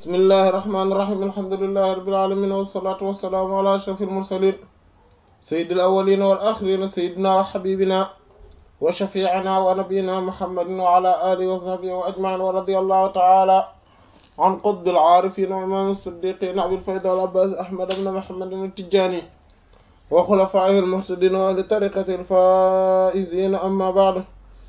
bismillahi irrahmani irrahim alhamdulillahi rabbil alamin wassalatu wassalaamu ala ashrafil mursalin sayyidil awwalina wal akhirina sayyidina wa habibina wa shafi'ina wa nabiyyina muhammadin wa ala alihi wa sahbihi wa ajma'in wa radiyallahu ta'ala an qutbil aarifin wa imam as-siddiqin abil fayda wal abbas ahmad ibn muhammad at-tijani wa khulafaihi al-muhtadin wa li tariqati al-faizin amma ba'du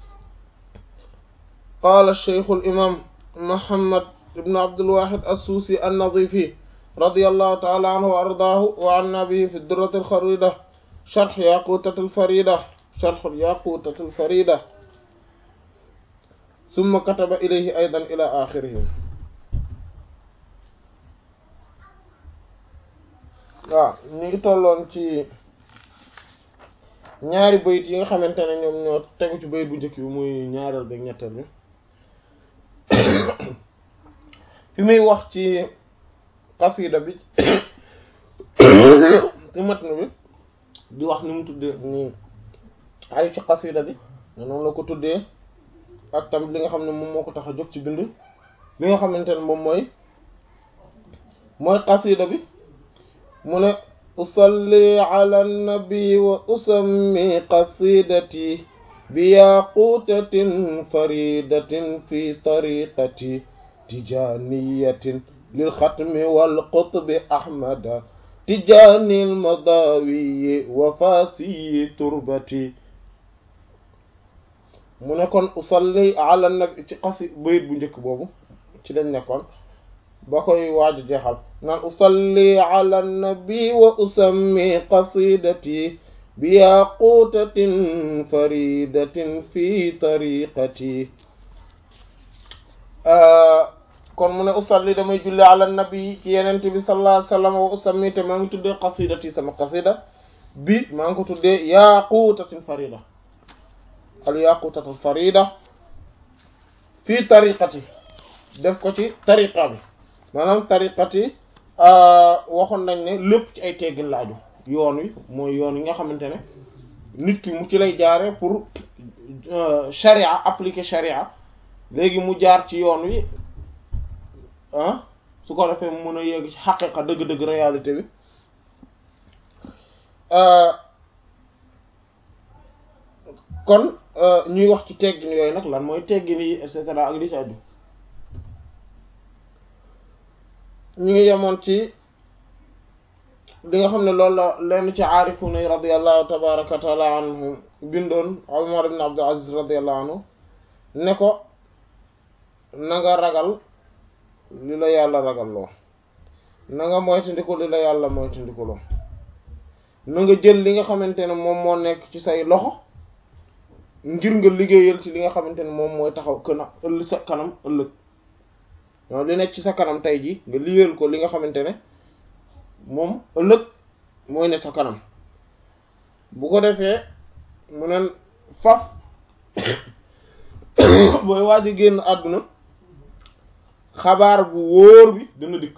qala ash-shaykh al-imam muhammad ibn abdul wahid as-susi an-nadifi radiyallahu ta'ala anhu wa ardaahu wa anna bihi fi ad-durrat al-kharida sharh yaqutat al-farida sharh yaqutat al-farida thumma kataba ilayhi aydan ila akhirih waaw ñu ngi tolloon ci ñaari bayit yi nga xamante ne ñoom ñoo tegu ci bayit bu njëkk bi muy ñaareel bi ñetteel bi fi muy wax ci xasida bi ci matn bi di wax ni mu tuddee ni ay ci xasida bi noonu la ko tuddee ak tamit li nga xam ne moom moo ko tax a jóg ci bind li nga xamante ne moom mooy mooy xasida bi mu ne usalli ala nabi wa usammi qasidati bi yaqutatin faridatin fi tariqati tijaniyatin lil xatmi wal qutbi ahmada tijanil madawiyi wa fasiyi turbati mu ne kon usalli ala nabi ci xasi bayit bu njëkk boobu ci lañ nekkoon ba koy waaju jeexal naan usalli ala nabi wa usammi qasidati bi yaqutatin faridatin fi tariqati kon mu ne usalli damay julli ala nabi ci yenente bi sallallahu alayhi wasallam wa usammi te maa ngi tuddee qasidati sama qasida bi maa ngi ko tuddee yaqutatin farida al yaqutatin farida fi tariqati def ko ci tariqa bi maanaam tariqati waxoon nañ ne lépp ci ay teggin laaju yoon wi mooy yoon yi nga xamante ne nit ki mu ci lay jaare pour charia appliquer charia léegi mu jaar ci yoon wi ah su ko defee mu mën a yegg ci xaqiqa dëgg-dëgg réalité bi kon ñuy wax ci teggin yooyu nag lan mooy teggin yi et cetera ak li ci aju ñu ngi yemoon ci li nga xam ne loolu la lenn ci aarifuna yi radiallahu tabaraka wa taala anhum bindoon Umar ibn Abdul Aziz radiallahu anhu ne ko na nga ragal li la yàlla ragal loo na nga moytandiku li la yàlla moytandiku loo na nga jël li nga xamante ne moom moo nekk ci say loxo ngir nga liggéeyal ci li nga xamante ne moom mooy taxaw këna ëll sa kanam ëllëg waaw li nekk ci sa kanam tey ji nga liggéeyal ko li nga xamante ne moom ëllëg mooy ne sa kanam bu ko defee mu neen faf booy waaj a génn àdduna xabaar bu wóor bi dana dikk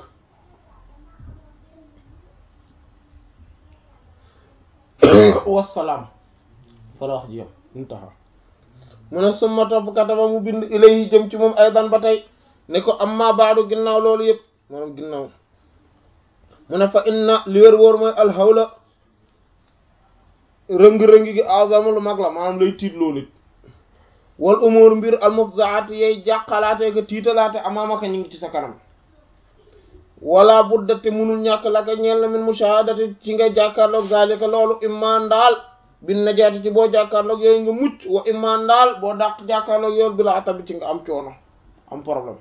wassalaam fa la wax ji yam ñu taxaw mu ne summa topp kataba mu bind ilayhi jëm ci moom aydan ba tey ne ko amma baadu ginnaaw loolu yëpp maanaam ginnaaw mu ne fa inna li wér wóor mooy alxawla rëng-rëngi gi azama lu mag la maanaam lay tiit loo nit wal umur mbir almufzaat yay jàqalaate ka tiitalaate amaamaka ñu ngi ci sa kanam wala buddate munul ñàkk la ka ñeel na min mushahadati ci nga jàkkaarloog zalika loolu imma ndaal bin najaati ci boo jàkkaarloog yooyu nga mucc wa imma ndaal boo dàq jàkkaarloog yoolu bi la atabi ci nga am coono am problème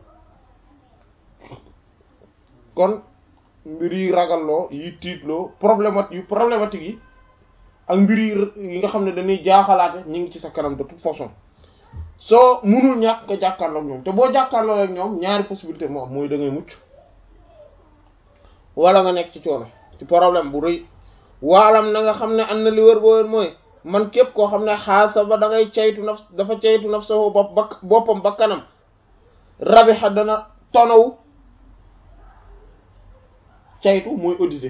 kon mbir yi ragalloo yi tiitloo problématique yu problématique yi ak mbir yi nga xam ne dañuy jaaxalaate ñu ngi ci sa kanam de toute façon soo munul ñàkk nga jàkkaarloo ak ñoom te boo jàkkaarloo ak ñoom ñaari possibilité moo am mooy da ngay mucc wala nga nekk ci coono ci problème bu rëy waalam na nga xam ne am na li wër boo wër mooy man képp koo xam ne xaasa ba da ngay caytu naf dafa caytu naf sa bopp ba boppam ba kanam rabixa dana tonaw caytu mooy auditer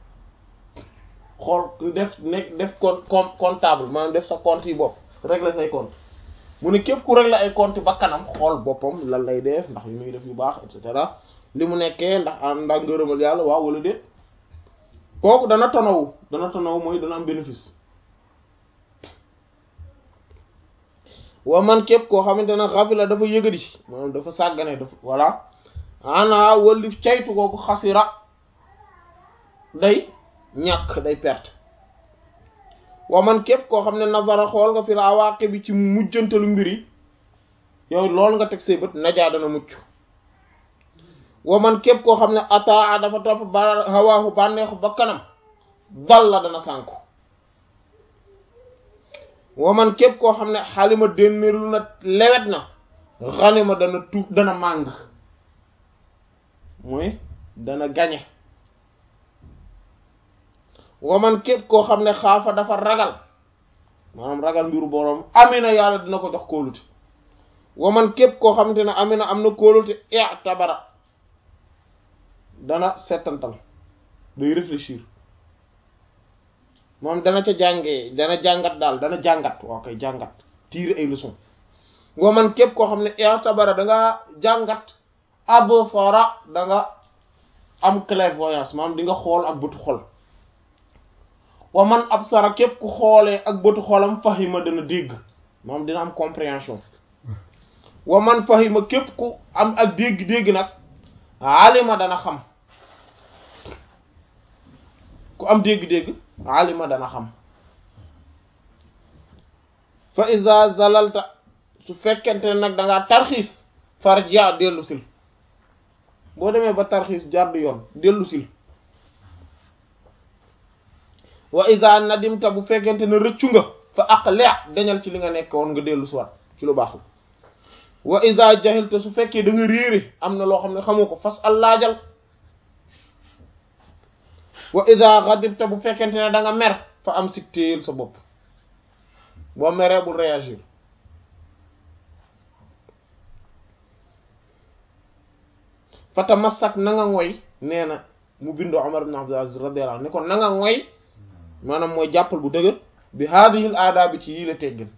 xool def nekk def compte comptable maanaam def sa compte yi bopp régler say compte mu ne képp ku régler ay compte ba kanam xool boppam lan lay def ndax yu muy def yu baax et cetera li mu nekkee ndax am ndax ngërëmal yàlla waaw wala déet kooku dana tonawu dana tonawu mooy dana am bénéfice wa man képp koo xamante ne xafila dafa yëgadi maanaam dafa sàggane dafa voilà ana wallif caytu kooku xasira day ñàkk day perte wa man képp koo xam ne nazara xool nga fi la awaaqi bi ci mujjantalu mbir yi yow loolu nga teg say bët najaa dana mucc wa man képp koo xam ne ataa dafa topp ba hawaahu bànneexu ba kanam dal la dana sànku wa man képp koo xam ne xalima dénnéerlu na lewet na xanima dana tu dana màng mooy dana gañe wa man képp koo xam ne xaafa dafa ragal maanaam ragal mbiru boroom amina yàlla dina ko jox kóolute wa man képp koo xamante ne amina am na kóolute i'tabara dana settantal day réfléchir moom dana ca jàngee dana jàngat daal dana jàngat waaw kay jàngat tirer ay leçons wa man képp koo xam ne i'tabara da nga jàngat absara da nga am clairvoyance maanaam di nga xool ak bëtu xol wa man absara képp ku xoolee ak bëtu xolam fahima dana dégg maanaam dina am compréhension wa man fahima képp ku am ak dégg-dégg nag alima dana xam ku am dégg-dégg alima dana xam fa iza zalalta su fekkente ne nag da ngaa tarxiis farja dellu sil boo demee ba tarxiis jàdd yoon dellu sil wa iza nadimta bu fekkente ne rëccu nga fa aqli dañal ci li nga nekk woon nga dellu siwaat ci lu baax la wa iza jahilta su fekkee da nga réere am na loo xam ne xamoo ko fas allaajal wa iza ghadibta bu fekkente ne da nga mer fa am si téyel sa bopp boo meree bul réagir fa tamassak na nga ngoy nee na mu bindoo Umar ibn Abdul Aziz radiyallahu anhu ni ko na nga ngoy maanaam mooy jàppal bu dëgër bi haadihil aada bi ci yii la teggin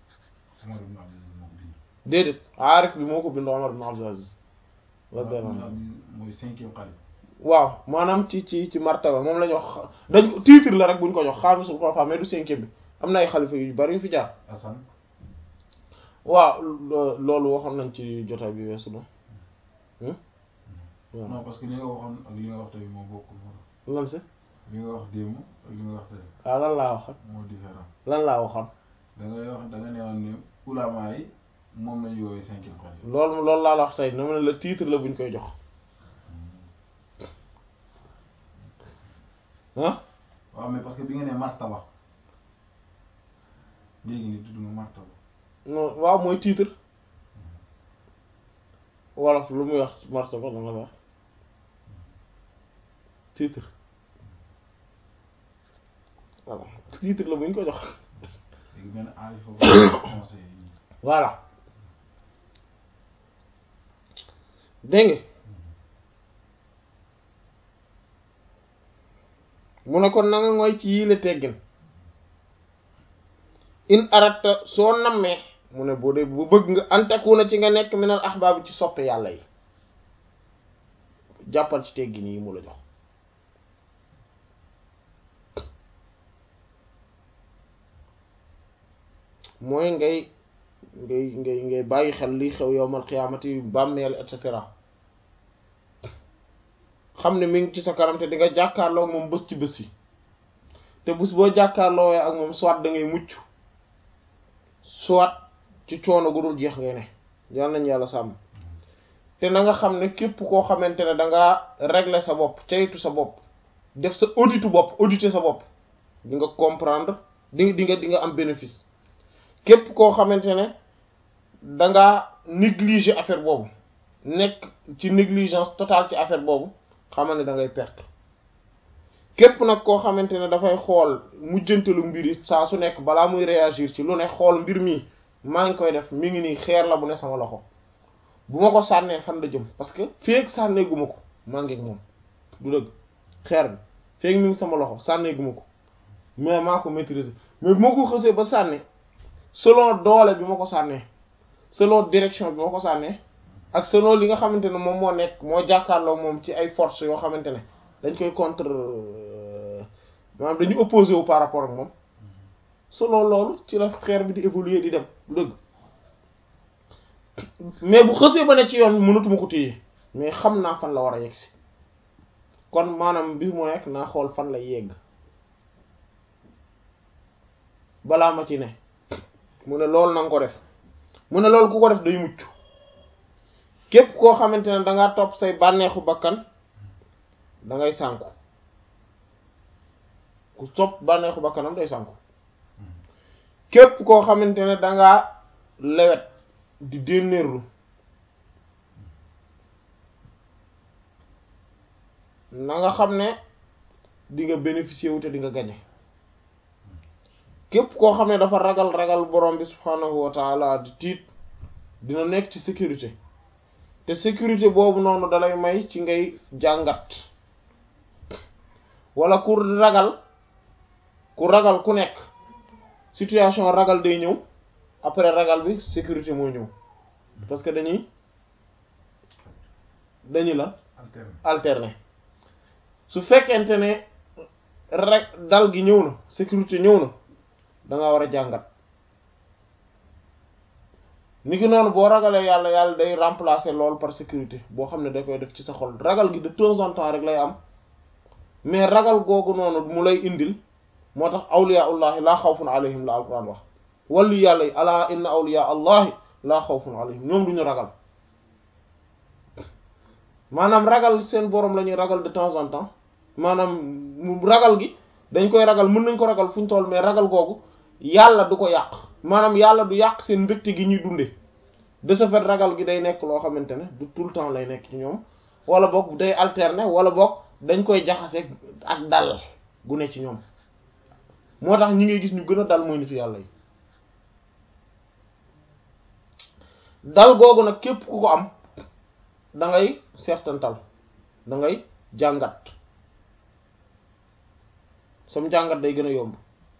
déedéet aarif bi moo ko bind Umar ibn Abdul Aziz radiyallahu anhu mooy cinquième xalif waaw maanaam ci ci ci martaba moom la ñu wax dañ titre la rek buñ ko jox xaamisul xulafa mais du cinquième bi am na ay xalifa yu bari yu fi jaar Assane waaw loolu waxoon nañ ci jotaay bi weesu na waaw non parce que li nga waxoon ak li nga wax tey moo bokkul moo lan si li nga wax démb ak li nga wax tey waaw lan laa waxoon moo différent lan laa waxoon da ngay wax da nga ne woon ne ulama yi moom lañu woowee cinquième xalif loolu loolu laa la wax tey na ma ne la titre la buñ koy jox ah waaw mais parce que bi nga ne martaba léegi ni tudd nga martaba non waaw mooy titre wolof lu muy wax martaba la nga wax titre voilà titre la buñ ko jox léegi benn aarifa ba conseil yi voilà dégg nga mu ne kon na nga ngoy ci yii la teggin in aratta soo nammee mu ne boo dee bu bëgg nga antakuna ci nga nekk minal ahbaab ci soppe yàlla yi jàppal ci teggin yi mu la jox mooy ngay ngay ngay ngay bàyyi xel liy xew yowmal xiyaamati bàmmeel et cetera xam ne mi ngi ci sa kanam te di nga jàkkaarloo ak moom bés ci bés yi te bés boo jàkkaarloo ak moom soit da ngay mucc soit ci coono gu dul jeex ngay ne yal nañ yàlla sàmm te na nga xam ne képp koo xamante ne da ngaa régler sa bopp caytu sa bopp def sa auditu bopp auditer sa bopp di nga comprendre di di nga di nga am bénéfice képp koo xamante ne da ngaa négliger affaire boobu nekk ci négligence totale ci affaire boobu xamal ne da ngay perte képp nag koo xamante ne dafay xool mujjantalu mbir yi saa su nekk balaa muy réagir ci lu ne xool mbir mi maa ngi koy def mi ngi nii xeer la bu ne sama loxo bu ma ko sànnee fan la jëm parce que feeg sànneeguma ko maa ngi ak moom du dëgg xeer bi feeg mi ngi sama loxo sànneeguma ko mais maa ko maîtriser mais bu ma ko xësee ba sànni selon doole bi ma ko sànnee selon direction bi ma ko sànnee ak selon li nga xamante ne moom moo nekk moo jàkkaarloo moom ci ay forces yoo xamante ne dañ koy contre maanaam dañu opposé wu par rapport ak moom selon loolu ci la xeer bi di évoluer di dem dëgg mais bu xësee ba ne ci yoon bi mënatuma ko téye mais xam naa fan la war a yegg si kon maanaam bi mu nekk naa xool fan lay yegg balaa ma ci ne mu ne loolu na nga ko def mu ne loolu ku ko def day mucc képp koo xamante ne dangaa topp say bànneexu bakkan da ngay sànku ku topp bànneexu bakkanam day sànku képp koo xamante ne dangaa lewet di dénnéerlu na nga xam ne di nga bénéficier wu te di nga gañe képp koo xam ne dafa ragal ragal borom bi subhanahu wa taala di tiit dina nekk ci sécurité te sécurité boobu noonu dalay may ci ngay jàngat wala ku ragal ku ragal ku nekk situation ragal day ñëw après ragal bi sécurité moo ñëw parce que dañuy dañuy la alterner su fekkente ne rek dal gi ñëw na sécurité ñëw na da nga war a jàngat ni ki noonu boo ragalee yàlla yàlla day remplacer loolu par sécurité boo xam ne da koy def ci sa xol ragal gi de temps en temps rek lay am mais ragal googu noonu mu lay indil moo tax awliya ullahi laa xawfun alayhim la alquran wax wàllu yàlla yi ala inna awliya allahi laa xawfun alayhim ñoom duñu ragal maanaam ragal seen borom la ñuy ragal de temps en temps maanaam mu ragal gi dañ koy ragal mën nañ ko ragal fu ñu toll mais ragal googu yàlla du ko yàq maanaam yàlla du yàq seen mbégte gi ñuy dunde de ce fait ragal gi day nekk loo xamante ne du tout le temps lay nekk ci ñoom wala boog day alterner wala boog dañ koy jaxase ak dal gu ne ci ñoom moo tax ñi ngay gis ñu gën a dal mooy nitu yàlla yi dal googu nag képp ku ko am da ngay seetantal da ngay jàngat sam jàngat day gën a yomb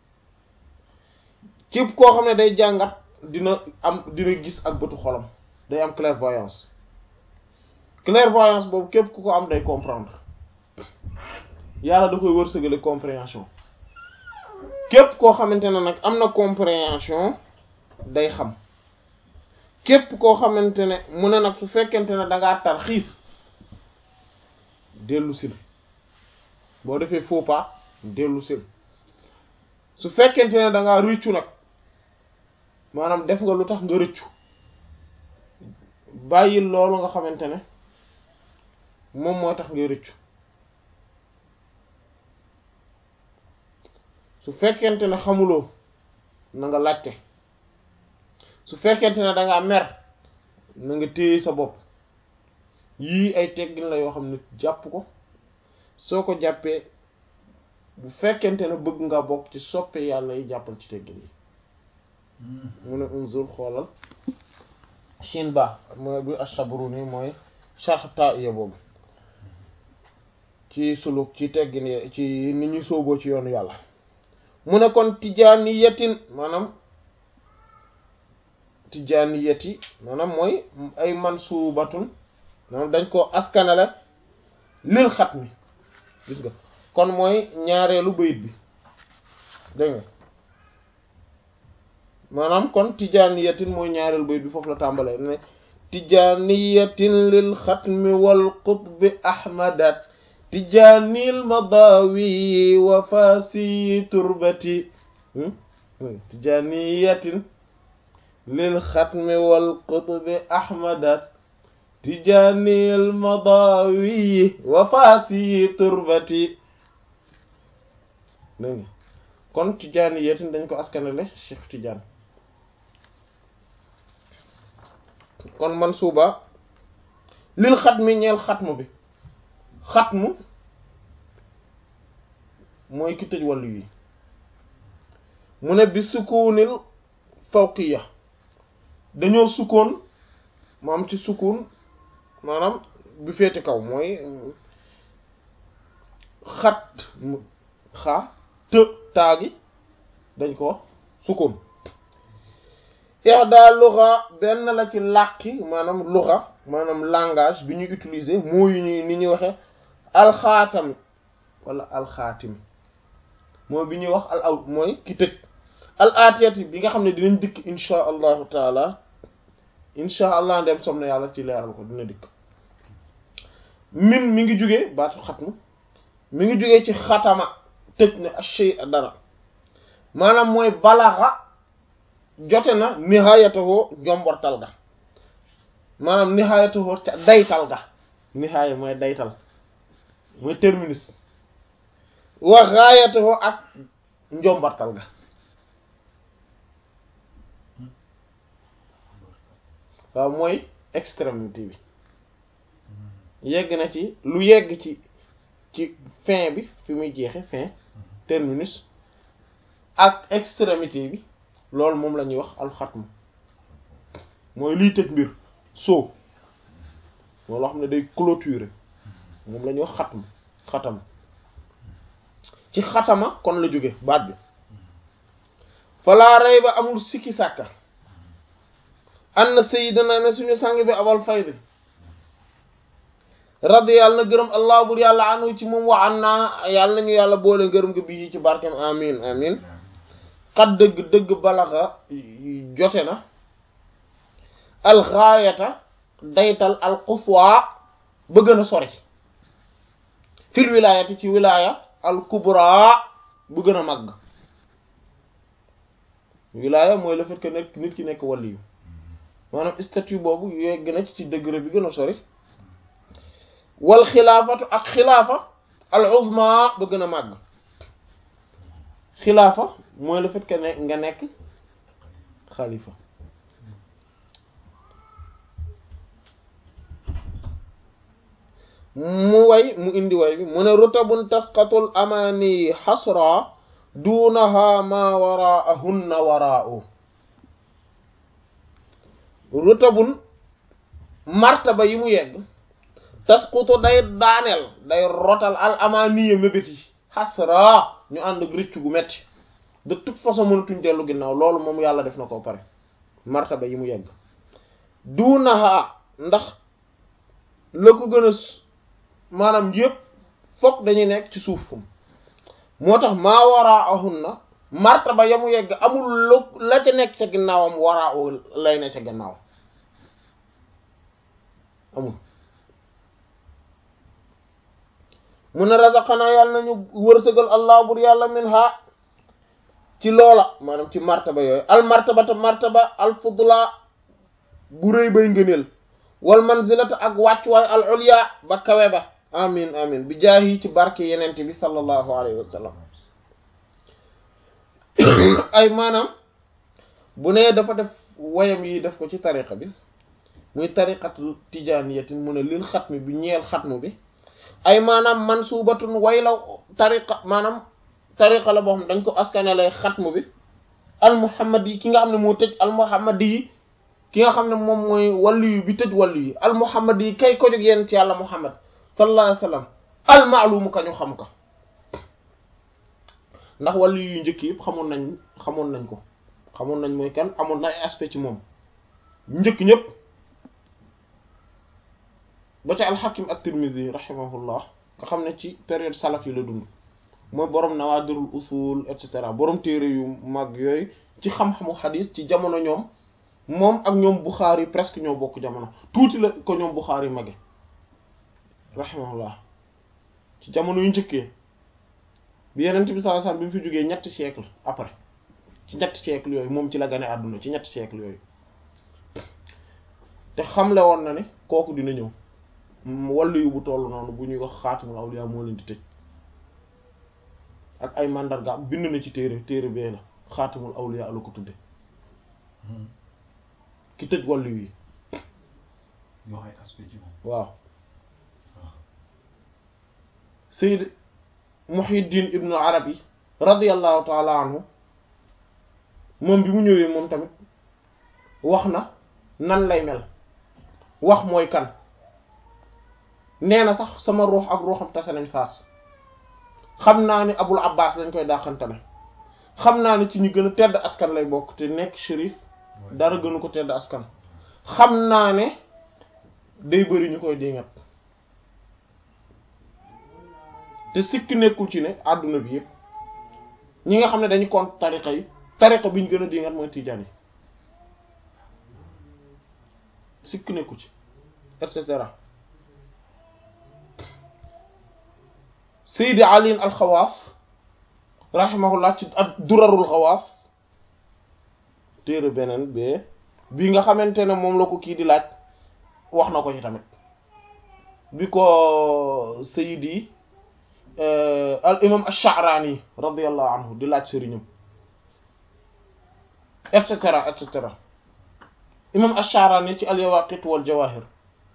képp koo xam ne day jàngat dina am dina gis ak bëtu xolam day am clairvoyance clairvoyance boobu képp ku ko am day comprendre yàlla da koy wërsëgale compréhension képp koo xamante ne nag am na compréhension day xam képp koo xamante ne mu ne nag su fekkente ne dangaa tar xiis dellu sil boo defee faux pas dellu sil su fekkente ne dangaa rëccu nag maanaam def nga lu tax nga rëccu bàyyil loolu nga xamante ne moom moo tax ngay rëccu su fekkente ne xamuloo na nga laajte su fekkente ne dangaa mer na nga téye sa bopp yii ay teggin la yoo xam ne jàpp ko soo ko jàppee bu fekkente ne bëgg nga bokk ci soppe yàlla yi jàppal ci teggin yi mu ne unzur xoolal shin ba mooy bu ashabruni mooy sharh ta'iya boobu ci suluk ci teggin yi ci ni ñuy sooboo ci yoonu yàlla mu ne kon tijaaniyatin maanaam tijaaniyati maanaam mooy ay mansubatun maanaam dañ ko askanale lil xat mi gis nga kon mooy ñaareelu bayit bi dégg nga maanaam kon tijaaniyatin mooy ñaareelu bayit bi foofu la tàmbalee ne tijaaniyatin lil xatmi wal qutbi ahmadat tijaanil madawi wa fasi turbati tijaaniyatin lil xatmi wal qutbi ahmadat tijaanil madawi wa fasi turbati dégg nga kon tijaaniyatin dañ ko askanale Cheikh Tidiane kon man suuba lil xatmi ñeel xatmu bi xatmu mooy ki tëj wàllu yi mu ne bi sukuunil fawqiya dañoo sukkoon maam ci sukkuun maanaam bi féete kaw mooy xat xa të taagi dañ ko sukkoon ihda luxa benn la ci làkki maanaam luxa maanaam langage bi ñuy utiliser moo yu ñuy ni ñuy waxee alxaatam wala alxaatim mooy bi ñuy wax al aw mooy ki tëj al atiyati bi nga xam ne dinañ dikk insha allahu taala insha allah ndem som na yàlla ci leeral ko dina dikk min mi ngi jugee baatu xatmu mi ngi jugee ci xatama tëj ne ashay dara maanaam mooy balaxa jote na nihayatahoo njombortal ga maanaam nihayatahoo ca daytal ga nihaya mooy daytal mooy terminus wa ghayatahoo ak njombortal ga waaw mooy extrémité bi yegg na ci lu yegg ci ci fin bi fi muy jeexe fin terminus ak extrémité bi loolu moom la ñuy wax alxatm mooy liy tëj mbir soo moo loo xam ne day clôturer moom la ñuy wax xatm xatam ci xatama kon la jóge baat bi falaa rey ba amul sikki sàkka anna sayyidana ne suñu sang bi abal faydi radi yàlla na gërëm allah bur yàlla anu ci moom wa an naa yàlla nañu yàlla boole ngërëm nga bii ci barkem amin amin xat dëgg dëgg balaxa jote na alxaayata daytal alxuswa ba gën a sori fil wilaayati ci wilaaya alkubra bu gën a màgg wilaaya mooy le fait que nekk nit ki nekk waliyu maanaam statut boobu yegg na ci degré bi gën a sori wal xilaafatu ak xilaafa al uzma ba gën a màgg xilaafa mooy le fait que ne nga nekk xalifa mu way mu indi way bi mu ne rutabun tasqatul amani xasra duunaha ma waraahunna waraau rutabun martaba yi mu yegg tasqutu day daaneel day rotal al amaniya mébét yi xasra ñu ànd ak rëcc gu metti de toute façon mënatuñ dellu ginnaaw loolu moom yàlla def na ko pare martaba yi mu yegg duunaha ndax la ko gën a maanaam yëpp fokk dañuy nekk ci suuf fum moo tax maa waraa ahun na martaba ya mu yegg amul lu la ca nekk ca ginnaawam waraa lay ne ca gannaaw amul mu ne razaqana yàlla nañu wërsëgal allah bur yàlla min ha ci loola maanaam ci martaba yooyu al martabata martaba al fudla bu rëy bay ngëneel wal manzilata ak wàccuwaay al ulya ba kawe ba amin amin bi jaahi ci barke yenente bi sallallahu alayhi wa sallam ay maanaam bu nee dafa def wayam yi def ko ci tariqa bi muy tariqatu tijaaniyatin mu ne lil xatmi bi ñeel xatmu bi ay maanaam mansubatun way la tariqa maanaam tariqa la boo xam dañ ko askane lay xatmu bi al muhammad yi ki nga xam ne moo tëj al muhammad yi ki nga xam ne moom mooy wàllu yu bi tëj wàllu yi al muhammad yi kay ko jóg yéen ci yàlla muhammad sallallahu alayhi wa sallam al maalumu ka ñu xam ko ndax wàllu yu njëkk yëpp xamoon nañ xamoon nañ ko xamoon nañ mooy kan amoon na ay aspect ci moom njëkk ñëpp ba ca alxakim at-Tirmidhi rahimahullah nga xam ne ci période salaf yi la dund mooy borom nawaadirul usul et cetera borom téere yu mag yooyu ci xam-xamu xadis ci jamono ñoom moom ak ñoom Bukhari presque ñoo bokk jamono tuuti la ko ñoom Bukhari mage rahimahullah ci jamono yu njëkkee bi Yonent bi sallallahu alayhi wasallam bi mu fi jógee ñetti siècle après ci ñetti siècle yooyu moom ci la gane àdduna ci ñetti siècle yooyu te xamle woon na ne kooku dina ñëw wàllu yu bu toll noonu bu ñuy wax xaatimul awliya moo leen di tëj ak ay mandarga bind na ci téere téere bee la xaatimul awliya la ko tudde ki tëj wàllu yi yoo ay aspect ci moom waaw Sayyid Muhyiddin ibnu Arabi radiyallahu taala anhu moom bi mu ñëwee moom tamit wax na nan lay mel wax mooy kan nee na sax sama ruux ak ruuxam tase nañ faas xam naa ni abul abbas lañ koy dàqantale xam naa ni ci ñu gën a tedd askan lay bokk te nekk shérif dara gënu ko tedd askan xam naa ne day bëri ñu koy dingat te sikki nekkul ci ne àdduna bi yëpp ñi nga xam ne dañu compte tariqa yi tariqa bi ñu gën a dingat mooy tijaan yi sikki nekkul ci et cetera Seydi Ali al-Xawaas rahimahullah ci ak durarul xawaas téere beneen bee bi nga xamante ne moom la ko kii di laaj wax na ko ci tamit bi ko Seydi al imam ash-Sha'rani radiyallahu anhu di laaj sëriñam et cetera et cetera imam ash-Sha'rani ci al-Yawaqit wal Jawahir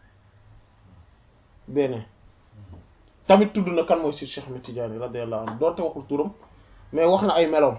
beneen tamit tudd na kan mooy si Cheikh Ahmed Tidiane radiyallahu anhu doonte waxul turam mais wax na ay meloom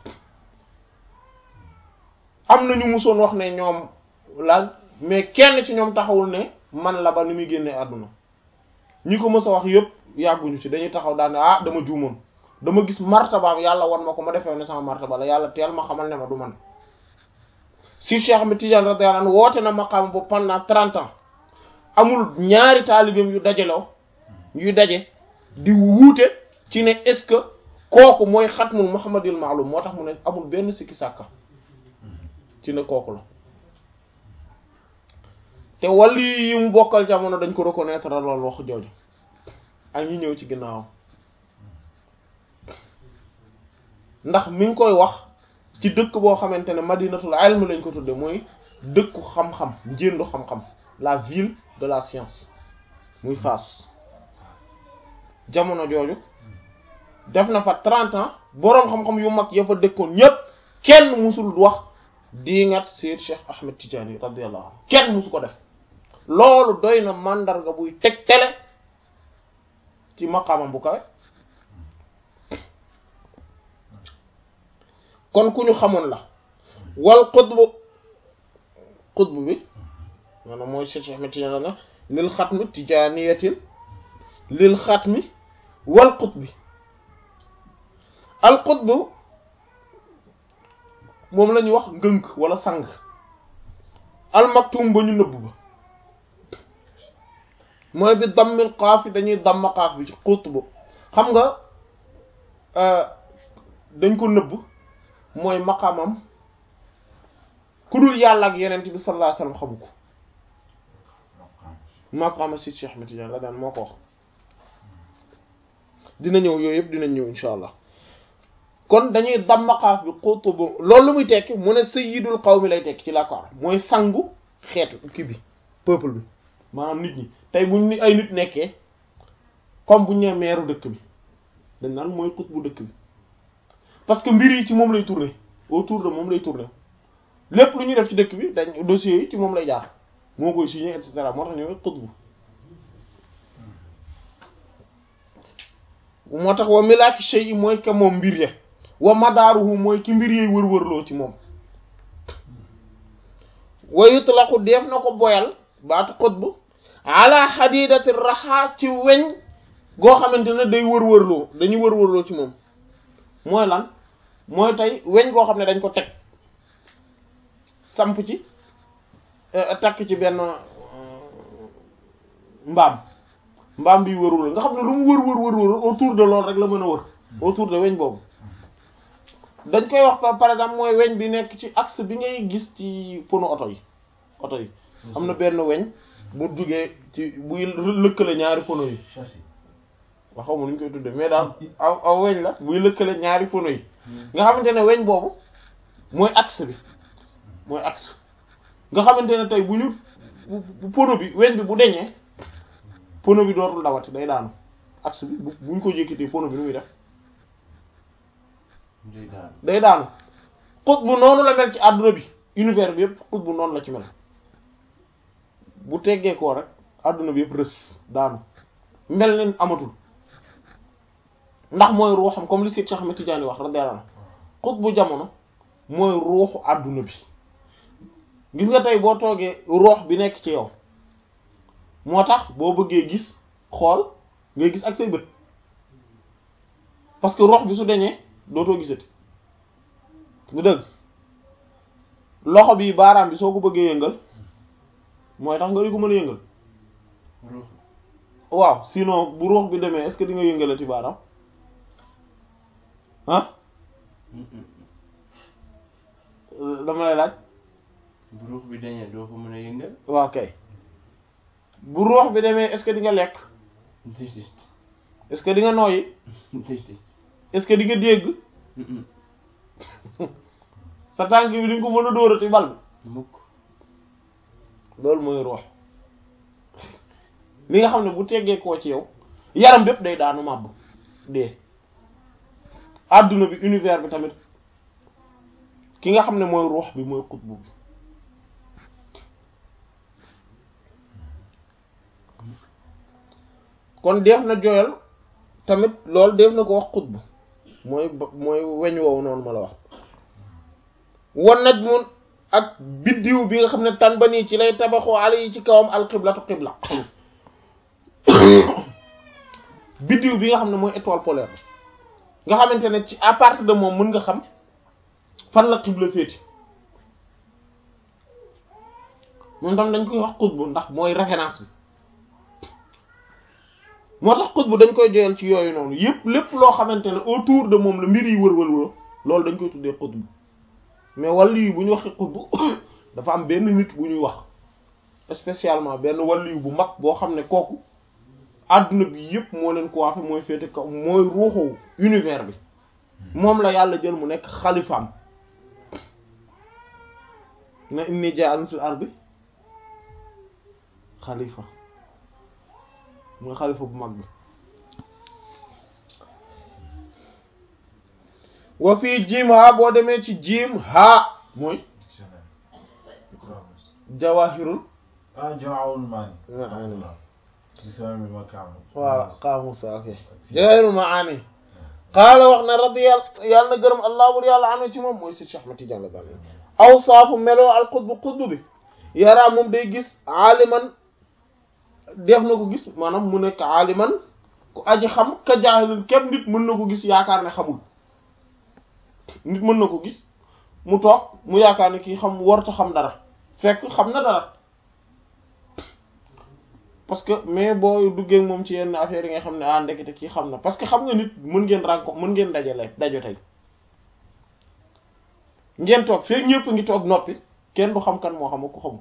am na ñu musoon wax ne ñoom laaj mais kenn ci ñoom taxawul ne man la ba ni muy génnee àdduna ñi ko mës a wax yëpp yàgguñu ci dañuy taxaw daal ne ah dama juumoon dama gis martabaam yàlla wan ma ko ma defee ne sama martaba la yàlla teel ma xamal ne ma du man si Cheikh Ahmed Tidiane radiyallahu anhu woote na maqaam boobu pendant trente ans amul ñaari taalibeem yu dajaloo yuy daje di wuute ci ne est-ce que kooku mooy xatmul muhammadil ma'lum moo tax mu ne amul benn sikki sàkka ci ne kooku la te wàllu yi mu bokkal jamono dañ ko reconnaître loolu wax jooju ak ñi ñëw ci ginnaawam ndax mi ngi koy wax ci dëkk boo xamante ne madinatul ilm lañ ko tudde mooy dëkku xam-xam njëndu xam-xam la ville de la science muy Fass jamono jooju def na fa trente ans boroom xam-xam yu mag ya fa dëkkoon ñépp kenn musul wax diingat Seyd Cheikh Ahmed Tidiane radiyallahu anhu kenn musu ko def loolu doy na màndarga buy teg tele ci maqaamam bu kawe kon ku ñu xamoon la wal xutbu xutbu bi maanaam mooy Seyd Cheikh Ahmed Tidiane na lil xatmi tijaaniyatin lil xatmi wal qutbi al qutbu moom la ñuy wax ngënk wala sang al maktum ba ñu nëbb ba mooy bi dammil qaaf yi dañuy damm qaaf bi ci qutbu xam nga dañ ko nëbb mooy maqamam ku dul yàlla ak yeneen bi sallallahu alayhi wasallam xamu ko maqama si Cheikh Ahmed Tidiane la daan moo ko wax dina ñëw yooyu yëpp dina ñëw insha allah kon dañuy dammaqaaf bi xutubu loolu lu muy tekki mu ne sayyidul qawmi lay tekki ci l'accord mooy sangu xeetu kii bi peuple bi maanaam nit ñi tey buñ ni ay nit nekkee comme buñ nee meeru dëkk bi dañ naan mooy xutbu dëkk bi parce que mbir yi ci moom lay tourner autour de moom lay tourner lépp lu ñuy def ci dëkk bi dañ dossiers yi ci moom lay jaar moo koy signé et cetera moo tax ñu xutbu moo tax wa milaaki shay mooy ka moom mbir ya wa madaaruhu mooy ki mbir yey wër-wërloo ci moom wa yutlaqu def na ko boyal baatu xutb ala xadidati raxa ci weñ goo xamante ne day wër-wërloo dañuy wër-wërloo ci moom mooy lan mooy tey weñ goo xam ne dañ ko teg samp ci takk ci benn mbaam mbaam bi wërul nga xam ne lu mu wër wër wër wër autour de loolu rek la mën a wër autour de weñ boobu dañ koy wax par exemple mooy weñ bi nekk ci axe bi ngay gis ci pono oto yi oto yi am na benn weñ bu jugee ci buy lëkkale ñaari pono yi waxaw ma nu ñu koy tuddee mais daal aw aw weñ la buy lëkkale ñaari pono yi nga xamante ne weñ boobu mooy axe bi mooy axe nga xamante ne tey bu ñu pono bi weñ bi bu deñee pono bi dootul dawati day daanu axe bi bu buñ ko yëkkatee pono bi nu muy def day daanu xut bu noonu la mel ci àdduna bi univers bi yëpp xut bu noonu la ci mel bu teggee koo rek àdduna bi yëpp rës daanu mel ni amatul ndax mooy ruuxam comme li Seex Cheikh Ahmed Tidiane wax radiyallahu anhu xut bu jamono mooy ruuxu àdduna bi gis nga tey boo toogee roox bi nekk ci yow moo tax boo bëggee gis xool ngay gis ak say bët parce que roox bi su deñee dootoo gisati lu dëgg loxo bi baaraam bi soo ko bëggee yëngal mooy tax nga di ko mën a yëngal ruux waaw sinon bu ruux bi demee est-ce que di nga yëngalati baaraam ah dama lay laaj bu ruux bi dañee doo ko mën a yëngal waaw kay bu ruux bi demee est-ce que di nga lekk déedéet est-ce que di nga nooyi déedéet est-ce que di nga dégg sa tànk bi di nga ko mën a dóorati bal bi mukk loolu mooy ruux li nga xam ne bu teggee koo ci yow yaram bépp day daanu màbb dee adduna bi univers bi tamit ki nga xam ne mooy ruux bi mooy xutbu bi kon def na joyal tamit loolu def na ko wax xutbu mooy ba- mooy weñ woowu noonu ma la wax wan naj mun ak biddiw bi nga xam ne tan ba nii ci lay tabaxoo ala yi ci kawam alxiblatu xibla biddiw bi nga xam ne mooy étoile polaire nga xamante ne ci à partir de moom mën nga xam fan la xibla féeti moom tam dañ koy wax xutbu ndax mooy référence bi moo tax xutbu dañ koy joyal ci yooyu noonu yépp lépp loo xamante ne autour de moom la mbir yi wër wër wër loolu dañ koy tuddee xutbu mais wàllu yi bu ñu waxee xutbu dafa am benn nit bu ñuy wax spécialement benn wàllu bu mag boo xam ne kooku adduna bi yépp moo leen ko waafe mooy féete kaw mooy ruuxu univers bi moom la yàlla jël mu nekk xalifaam na inni ja'alun fil ardi xalifa mooy xalifa bu mag bi wa fii jiim ha boo demee ci jiim ha mooy dictionnaire jawahirul ah Jawahirul Maani Maani. dictionnaire bi ma kaamu voilà xaamusa ok jawahirul maani qaala wax na radiyallahu yàlla na gërëm allah bur yàlla anu ci moom mooy si Cheikh Ahmad Tidiane la bànn aw saafu meloo al xutbu xutbu bi yaraa moom day gis aaliman def na ko gis maanaam mu nekk aaliman ku aji xam ka jaahilin képp nit mën na ko gis yaakaar ne xamul nit mën na ko gis mu toog mu yaakaar ne kii xam warta xam dara fekk xam na dara parce que mais boo duggee ak moom ci yenn affaire yi nga xam ne ah ndekete kii xam na parce que xam nga nit mën ngeen renko mën ngeen dajale dajo tey ngeen toog fekk ñëpp ngi toog noppi kenn du xam kan moo xam ak ku xamul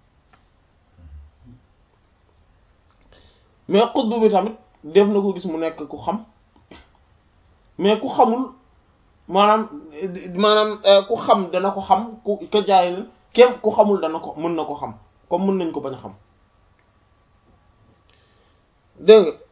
mais xutbu bi tamit def na ko gis mu nekk ku xam mais ku xamul maanaam maanaam euh, ku xam dana ko xam ku ka jaay la kem ku xamul dana ko mën na ko xam comme mën nañ ko bañ a xam dégg nga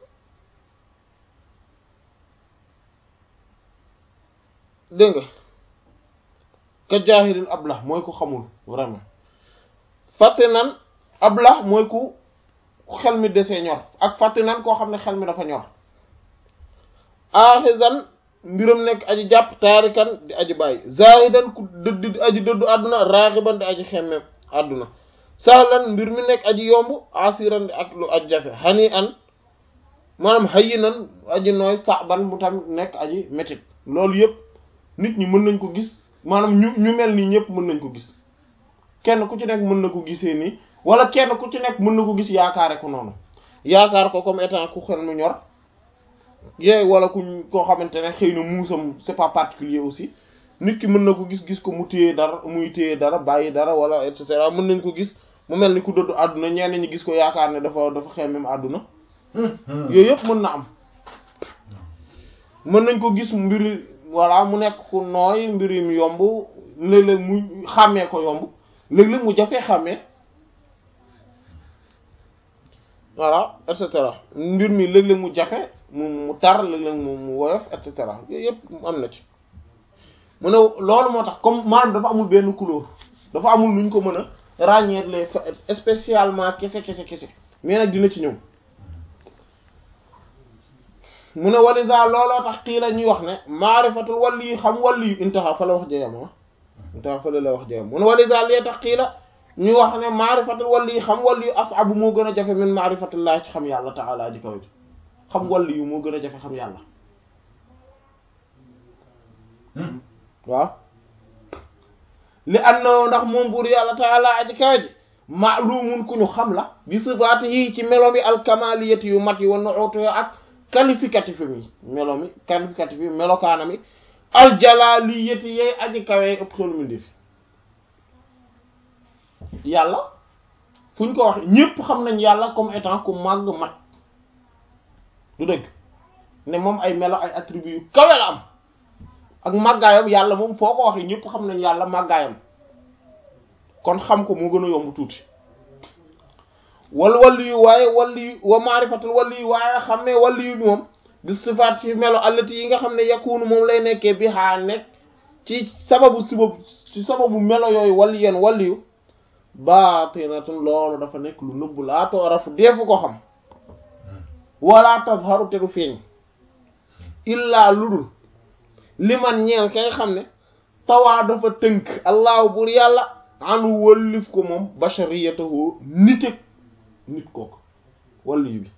dégg nga ka jaahilin ablah mooy ku xamul vraiment fàtte nan ablah mooy ku ku xel mi desee ñor ak fàtte nan koo xam ne xel mi dafa ñor aaxizan mbiram nekk aji jàpp taarikan di aji bàyyi zaahidan ku dëdd di aji dëddu àdduna raaxiban di aji xemmem àdduna sahlan mbir mi nekk aji yomb asiran di ak lu aji jafe hani an maanaam hayyinan aji nooy saban mu tam nekk aji métit loolu yëpp nit ñi mën nañ ko gis maanaam ñu ñu mel nii ñëpp mën nañ ko gis kenn ku ci nekk mën na ko gisee nii wala kenn ku ci nekk mën na ko gis yaakaare ko noonu yaakaar ko comme étant ku xel mu ñor yee wala ku koo xamante ne xëy na muusam c'est pas particulier aussi nit ki mën na ko gis gis ko mu téye dara muy téye dara bàyyi dara wala et cetera mën nañ ko gis mu mel ni ku dëddu àdduna ñenn ñi gis ko yaakaar ne dafa dafa xemmem àdduna yooyu yëpp mën na am mën nañ ko gis mbiri voilà mu nekk ku nooy mbiri mu yomb léeg-léeg mu xàmmee ko yomb léeg-léeg mu jafee xàmmee voilà et cetera mbir mi léeg-léeg mu jafe mu mu tar léeg-léeg mu mu woyof et cetera yooyu yëpp am na ci mu ne loolu moo tax comme maanaam dafa amul benn couleur dafa amul nuñ ko mën a ràññeet les spécialement kese kese kese mais nag dina ci ñëw mu ne walisa looloo tax kii la ñuy wax ne maarifatul wàllu yi xam wàllu yu intaha fa la wax jeyam ah intaha fa la la wax jeyam mu ne walisa lee tax kii la ñuy wax ne maarifatul wàllu yi xam wàllu yu asabu moo gën a jafe min maarifatullah ci xam yàlla taala ji kaw ji xam wàllu yu moo gën a jafe xam yàlla waaw li annoo ndax moom buur yàlla taala aji kaw ji maalumun ku ñu xam la bi sifaati yi ci melo mi alkamaliyati yu mat yi wa nu'ut ak qualificatif yi melo mi qualificatif yi melokaana mi aljalaliyati yey aji kawee ëpp xelu mi def yàlla fu ñu ko wax ñépp xam nañ yàlla comme étant ku màgg mat du dëgg ne moom ay melo ay attributs yu kawe la am ak màggaayam yàlla moom foo ko waxee ñépp xam nañ yàlla màggaayam kon xam ko moo gën a yomb tuuti wal walli yu waaye walli yu wa maarifatul walli yu waaye xammee walli yu bi moom di sifaat ci melo allati yi nga xam ne yakunu moom lay nekkee bi xaa nekk ci sababu sibab ci sababu melo yooyu walli yeen walli yu baatinatun loolu dafa nekk lu nëbbu laa toorafu deefu ko xam wala tazharu te du feeñ illaa ludul liman ñeel kay xam ne tawaa dafa tënk allahu bur yàlla anu wëllif ko moom bashariyatahu nite nit kooku wàllu bi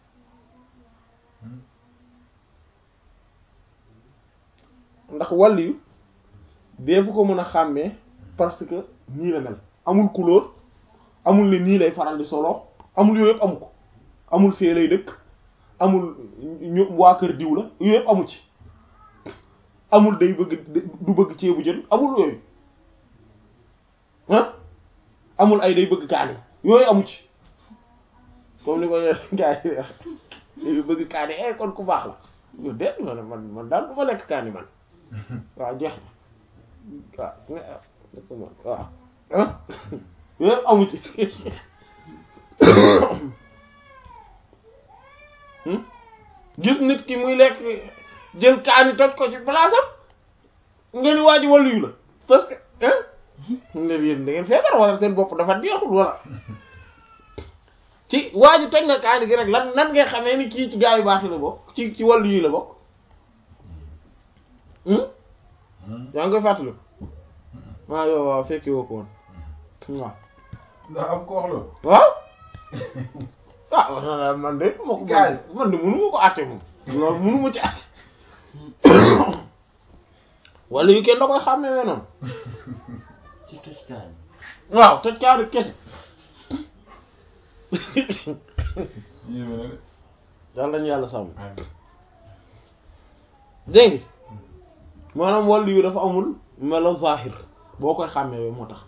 ndax wàllu yu deefu ko mën a xàmmee parce que nii la mel amul couleur amul ne nii lay faral di solo amul yooyu yëpp amu ko amul fee lay dëkk amul ñu waa kër diw la yooyu yëpp amu ci amul day bëgg du bëgg ceebu jën amul yooyu ah amul ay day bëgg kaani yooyu amu ci comme ni ko gars yi bëgg kaani eh kon ku baax la yo déet man man man daal du ma lekk kaani man waaw jeex na waaw waaw ah yooyu amu ci gis nit ki muy lekk jël kaani toj ko ci place am nga ni waa ji wàllu yu la parce que ah ne yéen da ngeen feebar wala seen bopp dafa deexul wala ci waa ji toj na kaani gi rek lan nan ngay xamee ni kii ci gaa yu baax yi la bokk ci ci wàllu yi la bokk yaa ngi koy fàttali waaw yow waaw fekki woo ko woon waaw ndax am ko wax loolu. waaw ah man de ma ko man de mënu ma ko àtte moom loolu mënu ma ci àtte wala yu kenn da koy xàmmee noonu ci toj kaan waaw toj kaani kese yéeme na de. yàlla nañu yàlla sàmm amiin. dégg nga maanaam wàllu yu dafa amul melo zahir boo koy xàmmee moo tax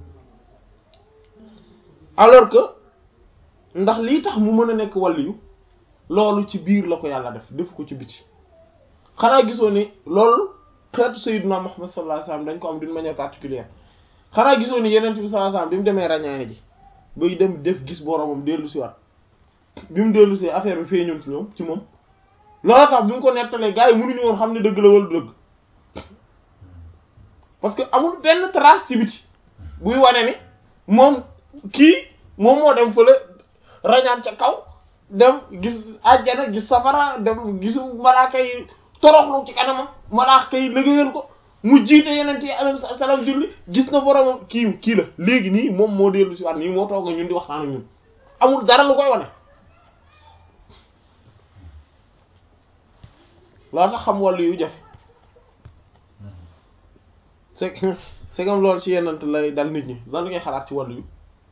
alors que ndax lii tax mu mën a nekk wàllu yu loolu ci biir la ko yàlla def def ko ci biti xanaa gisoo ni loolu xeetu sayyiduna Muhammad sallallahu alayhi wasallam dañ ko am d'une manière particulière xanaa gisoo ni yeneen bi sallallahu alayhi wasallam bi mu demee ràññaane ji bay dem def gis boromam dellu si waat bi mu dellu si affaire bi feeñoon ci ñoom ci moom loolu tax bi mu ko nettalee gars yi mënuñu woon xam ne dëgg la wala dëgg parce que amul benn trace ci biti buy wane ni moom kii moom moo dem fële rañaan ca kaw dem gis àjjana gis safara dem gisu malaaka yi toroxlu ci kanamam malaaka yi liggéeyal ko mu jiite yeneen yi alayhi salaam julli gis na boromam kii kii la léegi nii moom moo dellu si waat nii moo toog ñun di waxtaan ak ñun amul dara lu koy wane loolu tax xam wàllu yu jafe c'est que c'est comme loolu ci yenant lay dal nit ñi lan ngay xalaat ci wàllu yu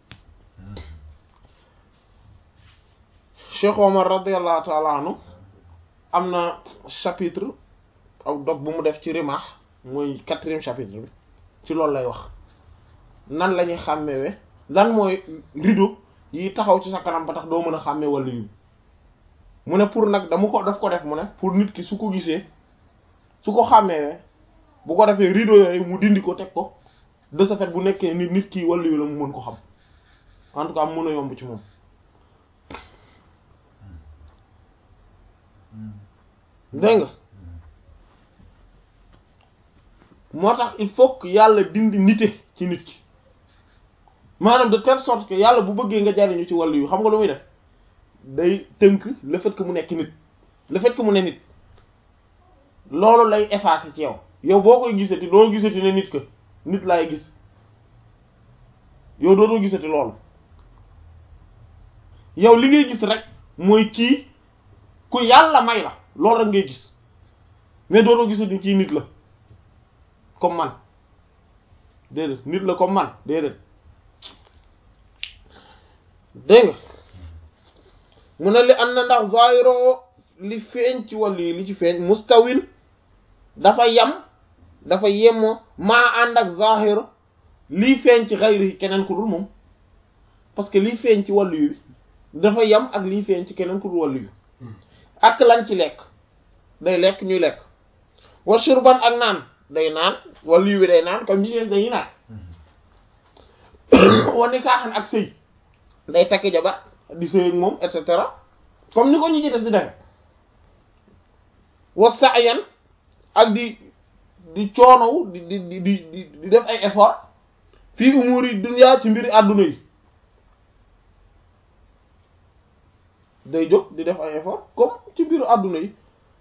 Cheikh Omar radiyallahu ta'ala anhu am na chapitre aw dog bu mu def ci Rimah mooy quatrième chapitre bi ci loolu lay wax nan la ñuy xàmmewe lan mooy rideau yi taxaw ci sa kanam ba tax doo mën a xàmmee wàllu yu mu ne pour nag dama ko daf ko def mu ne pour nit ki su ko gisee su ko xàmmee bu ko defee rideau yooyu mu dindi ko teg ko de ce fait bu nekkee nit nit kii wàllu yu la mu mën ko xam en tout cas mën a yomb ci moom dégg nga moo tax il faut que yàlla dindi nite ci nit ki maanaam de telle sorte que yàlla bu bëggee nga jariñu ci wàllu yu xam nga lu muy def day tënk le fait que mu nekk nit le fait que mu ne nit loolu lay effacer ci yow yow boo koy gisati doo gisati ne nit que nit laay gis yow dootoo gisati loolu yow li ngay gis rek mooy kii ku yàlla may la loolu rek ngay gis mais dootoo gisati kii nit la comme man déedéet nit la comme man déedéet dégg nga mu ne li ànd na ndax zahiro li feeñ ci wàll yi li ci feeñ mustawin dafa yam dafa yemoo maa ànd ak zahiro lii feeñ ci xayri keneen ku dul moom parce que lii feeñ ci wàllu yu bi dafa yam ak lii feeñ ci keneen ku dul wàllu yu ak lan ci lekk day lekk ñuy lekk wa shurban ak naan day naan wàllu yu bi day naan comme ñi ci des dañuy naan wa nikaaxan ak sëy day takk jabar di sëy ak moom et cetera comme ni ko ñi ci des di defe wa sa'yan ak di di coonow di di di di di def ay effort fii umuri dunya ci mbiri àdduna yi day jóg di def ay effort comme ci mbiru àdduna yi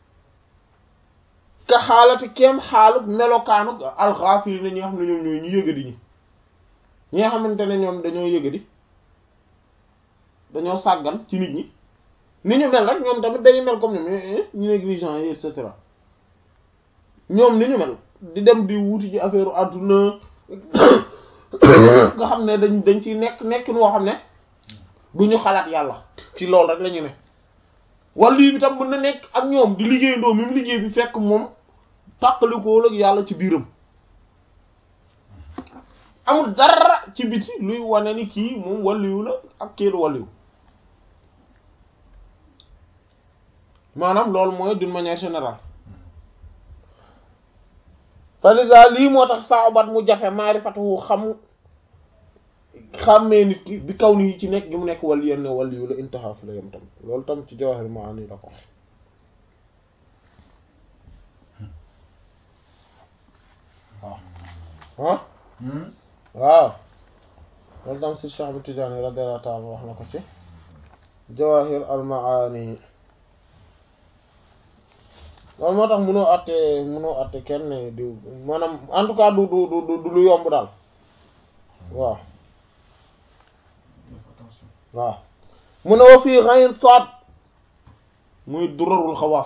ka xaalati kem xaaluk melokaanuk alxaafiri na ñi nga xam ne ñoom ñooy ñu yëgadi ñi ñi nga xamante ne ñoom dañoo yëgadi dañoo sàggan ci nit ñi ni ñu mel rek ñoom tamit dañuy mel comme ñoom ñu négligent yi et cetera ñoom ni ñu mel di dem di wuti ci affaire àdduna nga xam ne dañ dañ ciy nekk nekkin woo xam ne du ñu xalaat yàlla ci loolu rek la ñu ne wala lii bi tam mën na nekk ak ñoom di liggéeyandoo même liggéey bi fekk moom tàqalikoo ak yàlla ci biiram amul dara ci biti luy wane ni kii moom waliyu la ak kii du waliyu maanaam loolu mooy d'une manière générale falisa lii moo tax saabat mu jafe maarifatu xam xàmmee nit ki bi kaw ni ci nekk gi mu nekk wali yenn waliyu la intaha fi la yem tam loolu tam ci jawahir maani la ko wax ah waaw loolu tam si Cheikh Ahmad Tidiane radiyallahu ta'ala wax na ko ci jawahir al maani loolu moo tax mënoo àtte mënoo àtte kenn di maanaam en tout cas du du du du lu yomb daal waaw waaw mu ne wa fii xayn saad muy durarul xawaas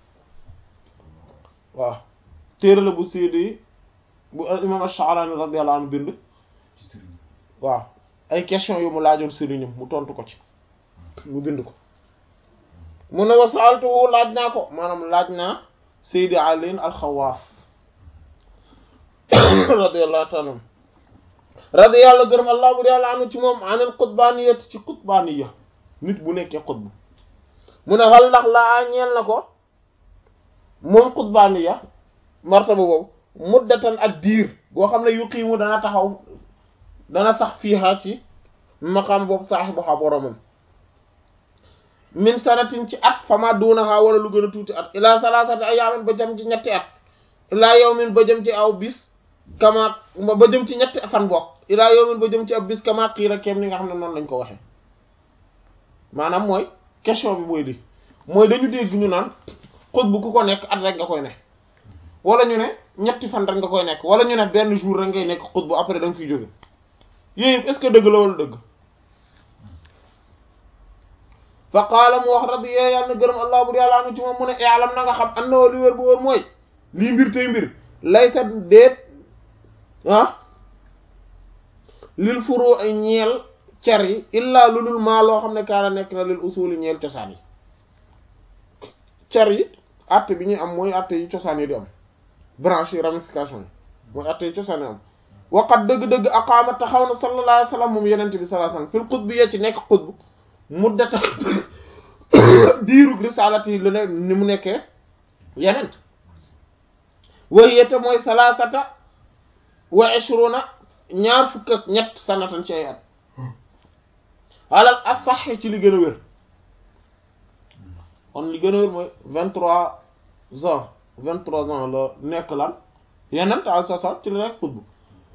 waaw téere la bu séedi bu imam Ash-Sha'rani radiyallahu anhu bind waaw ay question yu mu laajoon sëriñam mu tontu ko ci mu bind ko mu ne wa sa'altuhu laaj naa ko maanaam laaj naa Seydi Ali al-Xawaas radiyallahu ta'ala radiyallahu gërëm allah bu yàlla anu ci moom anil qutbaniyat ci qutbaniya nit bu nekkee qutb mu ne xal ndax laa ñeel na ko moom qutbaniya martaba boobu muddatan ak diir boo xam ne yuqiimu dana taxaw dana sax fiiha ci maqaam boobu saaxibuha boromam min sanatin ci at fama duunaha wala lu gën a tuuti at ila salasati ayaamin ba jëm ci ñetti at ila yawmin ba jëm ci aw bis kama ba jëm ci ñetti fan bokk ila yawmin ba jëm ci ab bis kama xiira kem ni nga xam ne noonu lañ ko waxe maanaam mooy question bi mooy di mooy dañu dégg ñu naan xut bu ku ko nekk at rek nga koy ne wala ñu ne ñetti fan rek nga koy nekk wala ñu ne benn jour rek ngay nekk xut bu après da nga fiy jóge yooyu yëpp est-ce que dëgg la wala dëgg fa qaala mu wax radi yee yàlla na gërëm allah bur yàlla anu ci moom mu ne yaalam na nga xam an na li wér bu wóor mooy lii mbir tey mbir laysa déet ah lil furu ay ñeel cer yi illaa lu dul maa loo xam ne kaana nekk na lil usuli ñeel cosaan yi cer yi atte bi ñuy am mooy atte yi cosaan yi di am branche yi ramification yi mooy atte yi cosaan yi am waqat dëgg-dëgg aqaama taxaw na sallallahu alayhi wa sallam moom yenente bi sallallahu alayhi wa sallam fil xutb yee ci nekk xutb muddata diirug risalati yi lu ne ni mu nekkee yenent way yette mooy salaasata wa ishruna ñaar fukk ak ñett sanatan ci ay at alal asax ci li gën a wér kon li gën a wér mooy vingt trois ans vingt trois ans la nekk lan yenent al sa sa ci la nekk xutb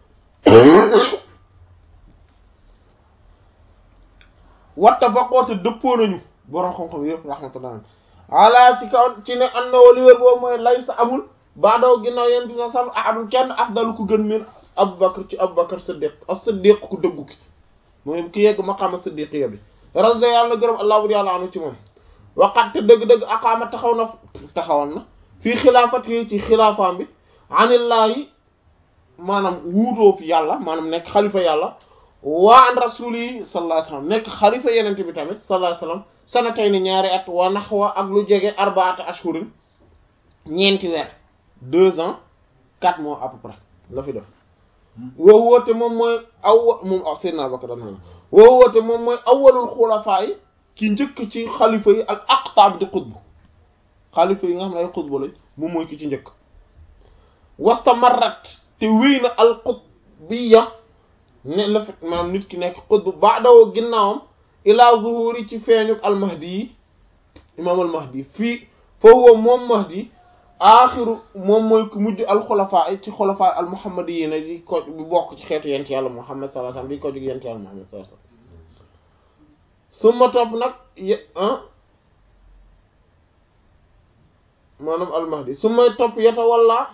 watta baqoote dëppoo nañu borom xam-xam yëpp rahmatullah ala ci kaw ci ne an na wali wér boobu mooy lay sa amul baadaw ginnaaw yéen bi sa sal ahadun kenn afdalu ku gën min abubakar ci abubakar siddiq as siddiq ku dëggu ki mooy ki yegg maqaama siddiqiya bi radi yàlla gërëm allah bu yàlla anu ci moom waqat te dëgg-dëgg aqaama taxaw na taxawal na fii xilaafat yi ci xilaafaam bi anillaahi maanaam wuutoo fi yàlla maanaam nekk xalifa yàlla waa an rasuli sallallahu alayhi wasallam nekk xalifa yenente bi tamit sallallahu alayhi wasallam sanatay ni ñaari at wa naxwa ak lu jege arbaata ashhurin ñeenti weer deux ans quatre mois à peu près la fi def woo woote moom mooy aw moom ak Seydina Abubakar dam na woo woote moom mooy awwalul xulafaa yi ki njëkk ci xalifa yi al aqtaab di xutb xalifa yi nga xam ne ay xutba lañ moom mooy ki ci njëkk wastamarrat te wéy na al qutbiyya ne la fait maanaam nit ki nekk xutb ba'dahu ginnaawam ila zuhuri ci feeñuk al mahdi yi imaam al mahdi fii foofu moom mahdi aaxiru moom mooy ku mujj al xulafaa ci xulafaa al muhammadiyyiina di ko bi bokk ci xeetu yent yàlla muhammad sallallahu alayhi wasallam di ko jóg yent yàlla muhammad sallallahu alayhi wasallam summa topp nag ye maanaam al mahdi summa topp yeta walla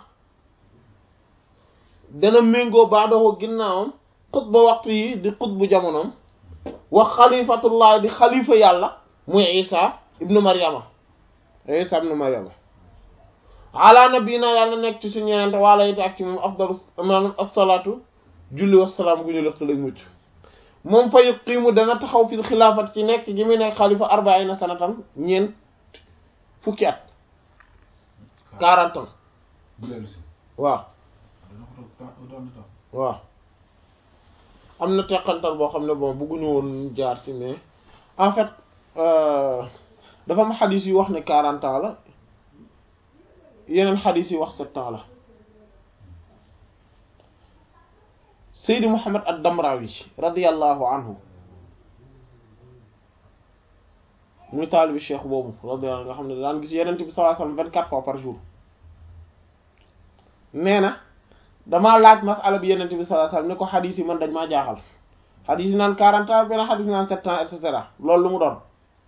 dana méngoo baadoo ginnaawam xutba waxtu yi di xutbu jamonoom wax xalifatullah di xalifa yàlla muy isa ibnu maryama isa ibnu maryama ala nabina yàlla nekk ci suñu yenente wala it ak ci moom afdalu maanaam asalaatu julli wasalaam gu ñu lëq lay mucc moom fa yuqiimu dana taxaw fil xilaafat ci nekk gi muy nekk xalifa arbaina sanatan ñeent fukki at quarante ans bu dellu si waaw dana ko toog temps autant de temps waaw am na teqantal boo xam ne bon bëgguñu woon jaar ci mais en fait euh, dafa am xadis yi wax ne quarante ans la yeneen xadis yi wax sept ans la Seydi Muhammad ad-Damrawi radiyallahu anhu muy taalibi cheikh boobu radiyallahu anhu nga xam ne daan gis yeneen bi sallallahu alayhi wasallam vingt-quatre fois par jour nee na damaa laaj masala bi yenente bi sallallahu alayhi wasallam ne ko xadis yi man dañ maa jaaxal xadis yi naan quarante ans benn xadis yi naan sept ans et cetera loolu lu mu doon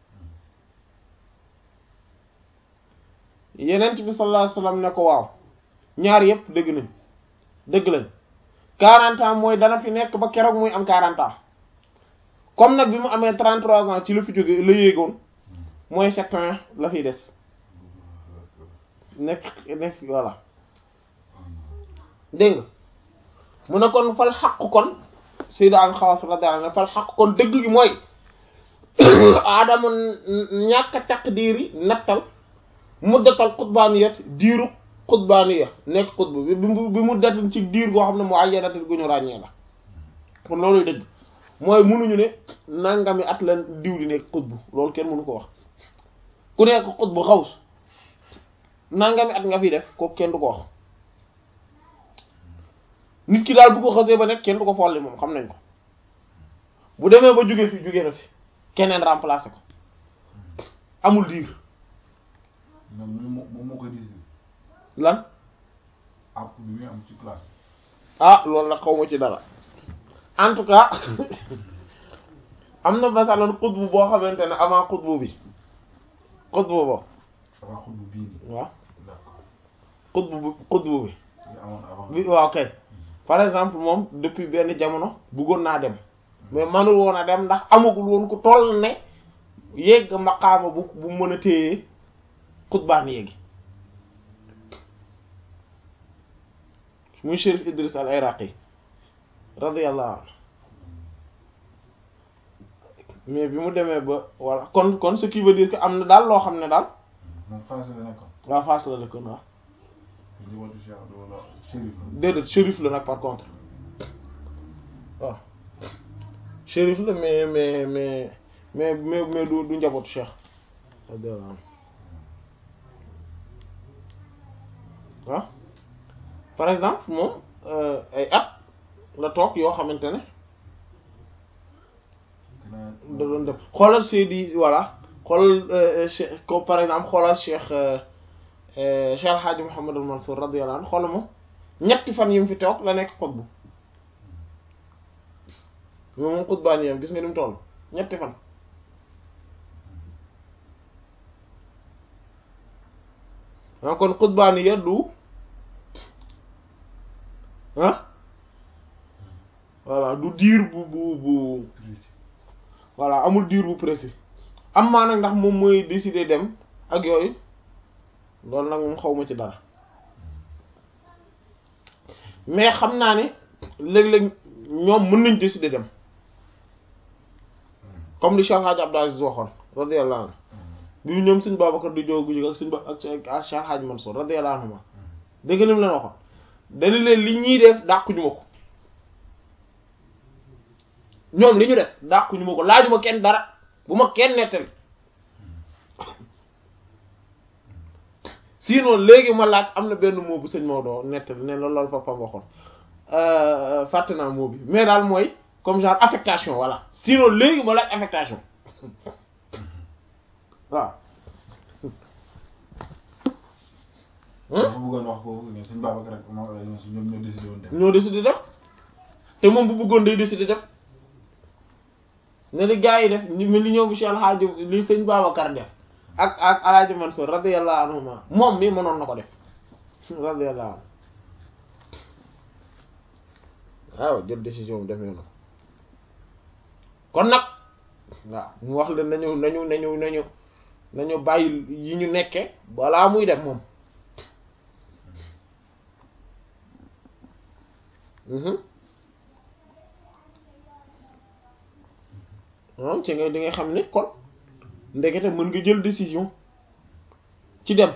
yenent bi sallallahu alayhi wasallam ne ko waaw ñaar yépp dëgg nañ dëgg lañ quarante ans mooy dana fi nekk ba keroog muy am quarante ans comme nag bi mu amee trente-trois ans ci la fi jóge la yéegoon mooy sept ans la fiy des nekk nekk voilà dégg nga mu ne kon fal xaq kon Seydou al Xawaas radiyallahu anhu fal xaq kon dëgg gi mooy aadama ñàkk a taqdiiri nattal muddatal xutbaaniyat diiru xutbaaniya nekk xutba bi bi mu datin ci diir goo xam ne mu ayyanatin gu ñu ràññee la kon looluy dëgg mooy munuñu ne nangami at la diw di nekk xutbu loolu kenn mënu ko wax ku nekk xutbu xaws nangami at nga fi def ko kenn du ko wax nit ki daal bu ko xasee ba nekk kenn du ko folli moom xam nañ ko bu demee ba jóge fi jóge na fi keneen remplacer ko amul diir moom moom moom moo koy décidé lan àpp bi muy am ci place ah loolu nag xaw ma ci dara en tout cas am na masalan xutbu boo xamante ne avant xutbu bi xutbu bo avant xutbu bii nii waaw d'accord xutbu bi xutbu bi li amoon avant bi waaw kay par exemple moom depuis benn jamono bëggoon naa dem mais manul woon a dem ndax amagul woon ku toll ne yegg maqaama bu bu mën a téye xutbaan yéegi muy Chérif Idris al Iraqi radiyallahu anhu mais bi mu demee ba voilà kon kon ce qui veut dire que am na daal loo xam ne daal moom Fass la nekkoon waa Fass la dëkkoon waaw njabootu Cheikh wala Chérif la déedéet shérif la nag par contre waaw shérif la mais mais mais mais mais mais du du njabootu cheikh radiyallahu anhu waaw par exemple moom ay at la toog yoo xamante ne gannaaw da doon def xoolal Seydi voilà xoolal cheikh ko par exemple xoolal cheikh cheikh Alhaaji Mouhamadul Mansour radiyallahu anhu xoolal moom ñetti fan yi mu fi toog la nekk xutbu moom moom xutbaan yam gis nga ni mu toll ñetti fan ah kon xutbaan ya du ah voilà du diir bu bu bu précis voilà amul diir bu précis am maa nag ndax moom mooy décider dem ak yooyu loolu nag moom xawma ci dara mais xam naa ne léeg-léeg ñoom mën nañ décider dem comme li Cheikh Hadj Abdou Aziz waxoon radiyallahu anhu bi ñoom suñ Babacar di jógu jóg ak suñ ba ak ak Cheikh Hadj Mansour radiyallahu anhu dégg nga ni mu leen waxoon dañu leen li ñuy def dàquñu ma ko ñoom li ñu def dàquñu ma ko laajuma kenn dara bu ma kenn nettali sinon léegi ma laaj am na benn mot bu sëñ Maodo nettali ne la loolu papa waxoon fàtte naa mot bi mais daal mooy comme genre affectation voilà sinon léegi ma laaj affectation waaw. dafa bëggoon wax foofu ne suñ Babacar rek moom ñoom ñoo décidé woon def. ñoo décidé def te moom bu bëggoon day décidé def ne li gars yi def li li ñëw bi Cheikh El Hadj li sëñ Babacar def ak ak El Hadj Mansour radiyallahu anhuma moom mi mënoon na ko def radiyallahu anhu waaw jël décision bi demee noonu kon nag waaw mu wax leen nañu nañu nañu nañu nañu bàyyi yi ñu nekke balaa muy def moom moom ci nga di nga xam ne kon ndekete mën nga jël décision ci dem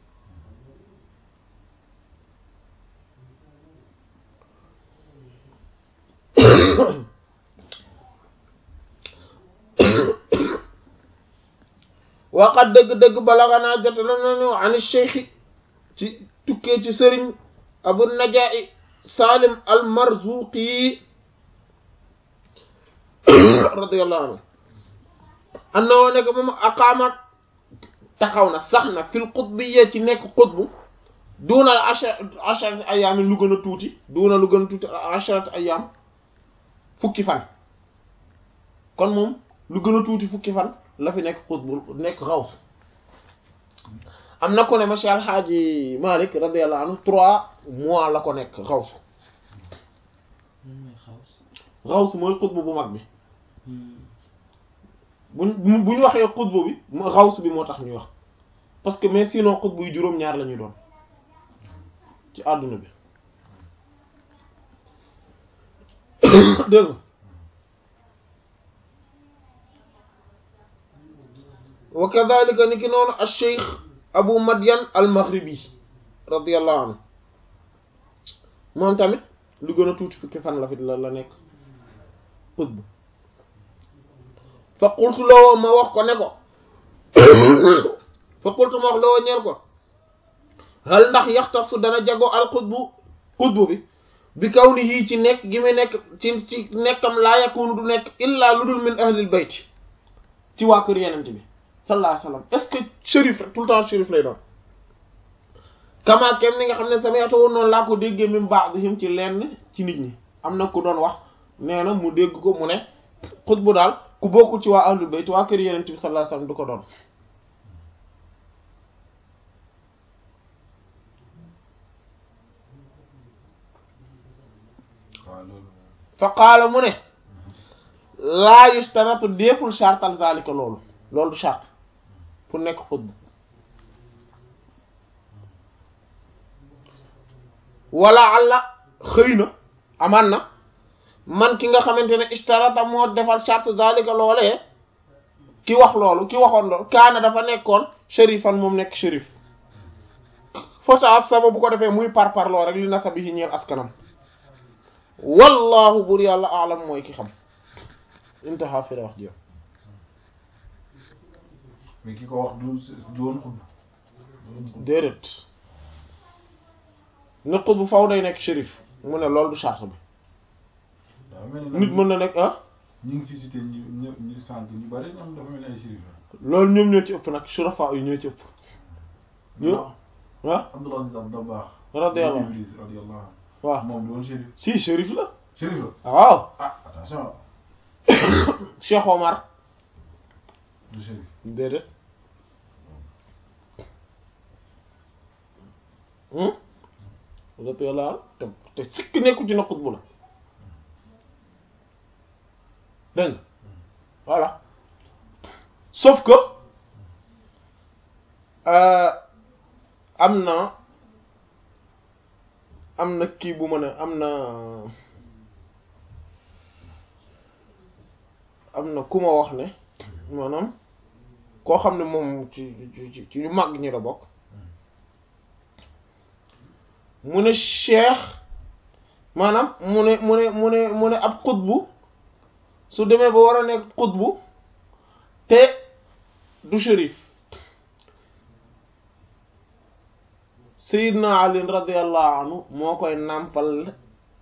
waqat dëgg-dëgg balaganaa jot la nañu ani cheikhi ci tukkee ci sëriñ abu najai salim al marzuqi radiyallahu anhu annoo nekk moom aqaamat taxaw na sax na fil qutbiyya ci nekk qutbu duuna al ashar asharat ayyaam lu gën a tuuti duuna lu gën a tuuti asharat ayyaam fukki fan kon moom lu gën a tuuti fukki fan la fi nekk qutbu nekk xaws am na ko ne Cheikh Al Hadji Malick radiyallahu anhu trois mois la ko nekk xaws xaws mooy qutbu bu mag bi buñ bu ñu waxee xutbu bi xaws bi moo tax ñuy wax parce que mais sinon xutbu yu juróom-ñaar la ñuy doon ci àdduna bi dégg nga wa kadhalika ni ki noonu al cheikh abu madian al maghribi radiyallahu anhu moom tamit lu gën a tuuti fukki fan la fi la la nekk xutbu fa qultu loo ma wax ko ne ko fa qultu ma wax loo ñeel ko hal ndax yaxtasu dana jago al xutbu xutbu bi bi kaw ni yii ci nekk gi muy nekk ci ci nekkam laa yakunu du nekk illa lu dul min ahlil bayt ci waa kër yenent bi sallallahu alayhi wasallam est-ce que shérif rek tout le temps shérif lay doon kama kem ni nga xam ne sama yata woon noonu laa ko déggee min ba'dihim ci lenn ci nit ñi am na ku doon wax nee na mu dégg ko mu ne xutbu daal ku bokkul ci waa ahlul bayt waa kër yenent bi sallallahu alayhi wasallam du ko doon waaw loolu fa qaala mu ne laa yustaratu déeful chartal zalika loolu loolu du charte pour nekk xutbu wala alla xëy na amaan na man ki nga xamante ne istarata moo defal charte zalika loolee ki wax loolu ki waxoon loolu kaana dafa nekkoon shérifan moom nekk shérif fota sama bu ko defee muy par parloo rek li nasabi yi ñeel askanam wallahu bur yàlla alam mooy ki xam intaha fi la wax ji mais ki ko wax du du woon xutbu déedéet ne xutbu faw day nekk shérif mu ne loolu du charte bi dafa mel ni nit mën na nekk ah ñu ngi fi cité ñu ñu ñu sànq ñu bari ñoom dafa mel ni ay shérif la loolu ñoom ñoo ci ëpp nag surafa yi ñoo ci ëpp ñu ah Abdul Aziz Dabakh radiyallahu anhu Iblis radiyallahu anhu waaw moom du woon shérif si shérif la shérif la waaw ah attention Cheikh Omar du shérif déedéet hum radiyallahu anhu te te sikk nekku ci na xutbu la dégg nga voilà sauf que euh, am na am na kii bu mën a am na am na ku ma wax ne maanaam koo xam ne moom ci ci ci ñu mag ñi la bokk mu ne cheikh maanaam mu ne mu ne mu ne mu ne ab xutbu su demee ba war a nekk xutbu te du shérif Seydina Ali radiyallahu anhu moo koy nàmpal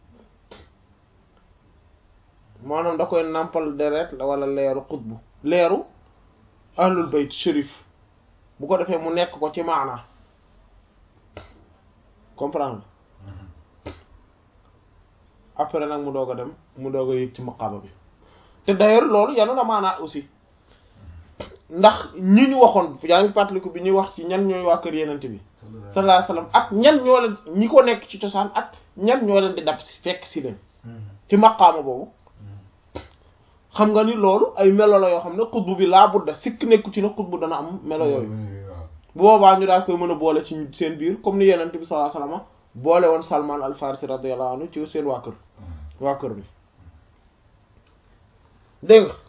maanaam da koy nàmpal deret wala leeru xutbu leeru ahlul bayt shérif bu ko defee mu nekk ko ci maana comprendre après nag mu doog a dem mu doog a yëg ci maqaama bi te d'ailleurs loolu yanu na maanaa aussi ndax ñi ñu waxoon yaa ngi fàttaliku bi ñuy wax ci ñan ñooy waa kër yenente bi sallallahu alayhi wasallam ak ñan ñoo leen ñi ko nekk ci cosaan ak ñan ñoo leen di dab si fekk si leen ci maqaama boobu xam nga ni loolu ay melo la yoo xam ne xutbu bi laa budda sikk nekku ci ne xutbu dana am melo yooyu bu boobaa ñu daal koy mën a boole ci seen biir comme ni yenente bi sallallahu alayhi wasallam boole woon Salman al Farisi radiyallahu anhu ci seen waa kër waa kër bi dégg nga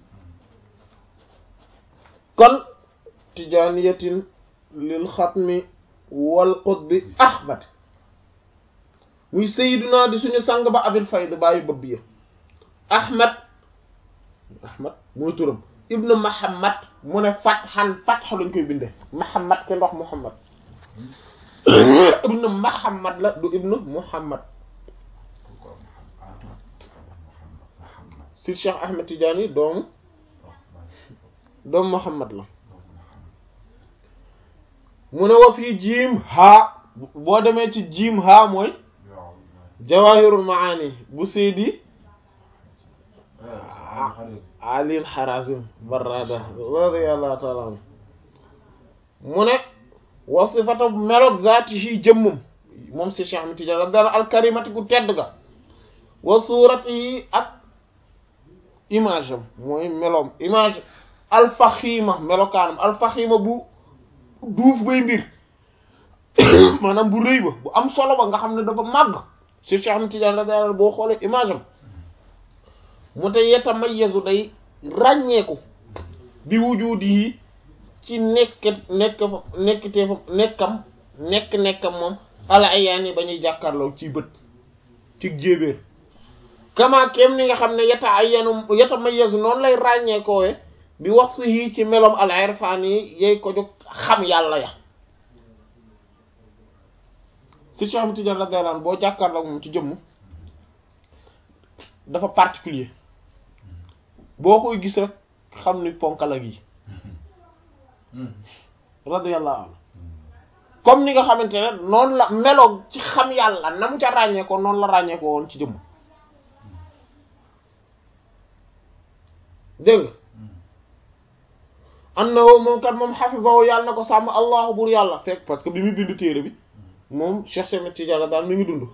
kon tijaaniyatin lil xatmi wal qutbi ahmad muy sayyiduna di suñu sang ba abil fayd bàyyi bëbb ya ahmad ahmad muy turam ibnu muhammad mu ne fathan fath lañ koy binde muhammad ke ndox muhammad ibnu muhammad la du ibnu muhammad si cheikh ahmed tidiane doomu doomu muhammad la mu ne wa fii jiim haa boo demee ci jiim haa mooy jawahirul maani bu seydi alil harazim barrada radiyallahu ta'ala anhu mu ne wa sifatu melog zaatihi jëmmum moom si cheikh ahmed tidiane dara alkarimati gu tedd ga wa suurati ak image am mooy meloom image alfaxiima melokaanam alfaxiima bu duuf bay mbir maanaam bu rëy ba bu am solo ba nga xam ne dafa màgg si Cheikh Ahmed Tidiane radiyallahu boo xoolee image am mu te yetamayyazu day ràññeeku bi wujudi yi ci nekk nekk fa nekkitee fa nekkam nekk nekkam moom ala ayaan yi ba ñuy jàkkaarloo ci bët ci jéebéer kama kem ni nga xam ne yeta ay yenu yeta mayyazu noonu lay ràññeekoowe bi wax su yii ci melom al irfan yi yey ko jóg xam yàlla ya si Cheikh Ahmed Tidiane radiyallahu anhu boo jàkkaarloo moom ci jëmm dafa particulier boo koy gis rek xam ni ponkala gi radiyallahu anhu comme ni nga xamante ne noonu la meloog ci xam yàlla na mu ca ràññee ko noonu la ràññee ko woon ci jëmm dégg nga annahu moom kat moom hafizahu yàlla na ko sàmm allahu bur yàlla fekk parce que bi muy bind téere bi moom Cheikh Ahmed Tidiane daal mi ngi dund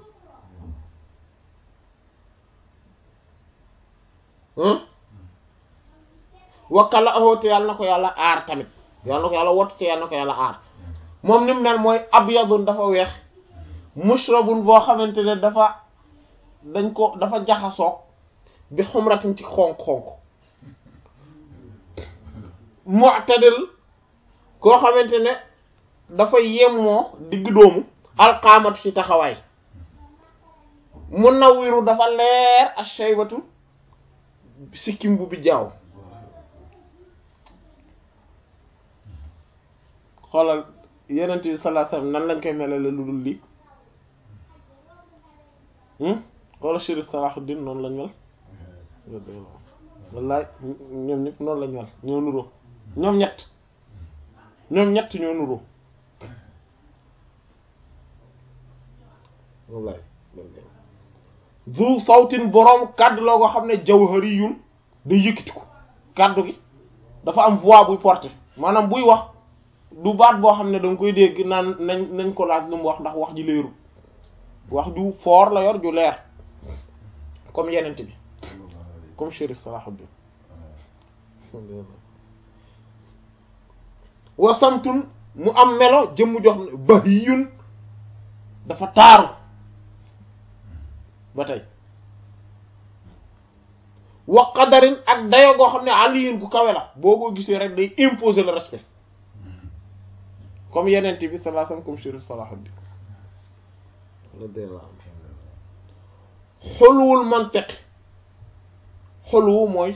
wakkala ahoo te yàlla na ko yàlla aar tamit yàlla na ko yàlla wott te yàlla na ko yàlla aar moom ni mu mel mooy abyadun dafa weex mushrabun boo xamante ne dafa dañ ko dafa jaxasoog bi xumratin ci xonk-xonk mu'tadil koo xamante ne dafa yemmoo digg doomu alqaamatu ci taxawaay munawwiru dafa leer ash-shaybatu sikkim bu bi jaaw xoolal yenent bi sallallahu alayhi wasallam nan lañ koy melale lu dul lii xoolal Chérif Salahuddin noonu lañ mel wallaay ñoom ñëpp noonu lañ mel ñoo nuroo ñoom ñett ñoom ñett ñoo nuroo wallaay zu sawtin boroom kàddu loo ko xam ne jawhariyun day yëkkatiku kàddu gi dafa am voix buy porter maanaam buy wax du baat boo xam ne danga koy dégg naan nañ nañ ko laaj lu mu wax ndax wax ji leeru wax ju foor la yor ju leer comme yenent bi comme Chérif Salahuddin wasamtun mu am melo jëmm joo xam ne bahiyun dafa taaru ba tey wa qadarin ak dayo goo xam ne aliyin gu kawe la boo ko gisee rek day imposer le respect comme yeneen bi sallallahu alayhi wasallam comme Chérif Salahuddin radiyallahu anhu xulwul mantiq xulwu mooy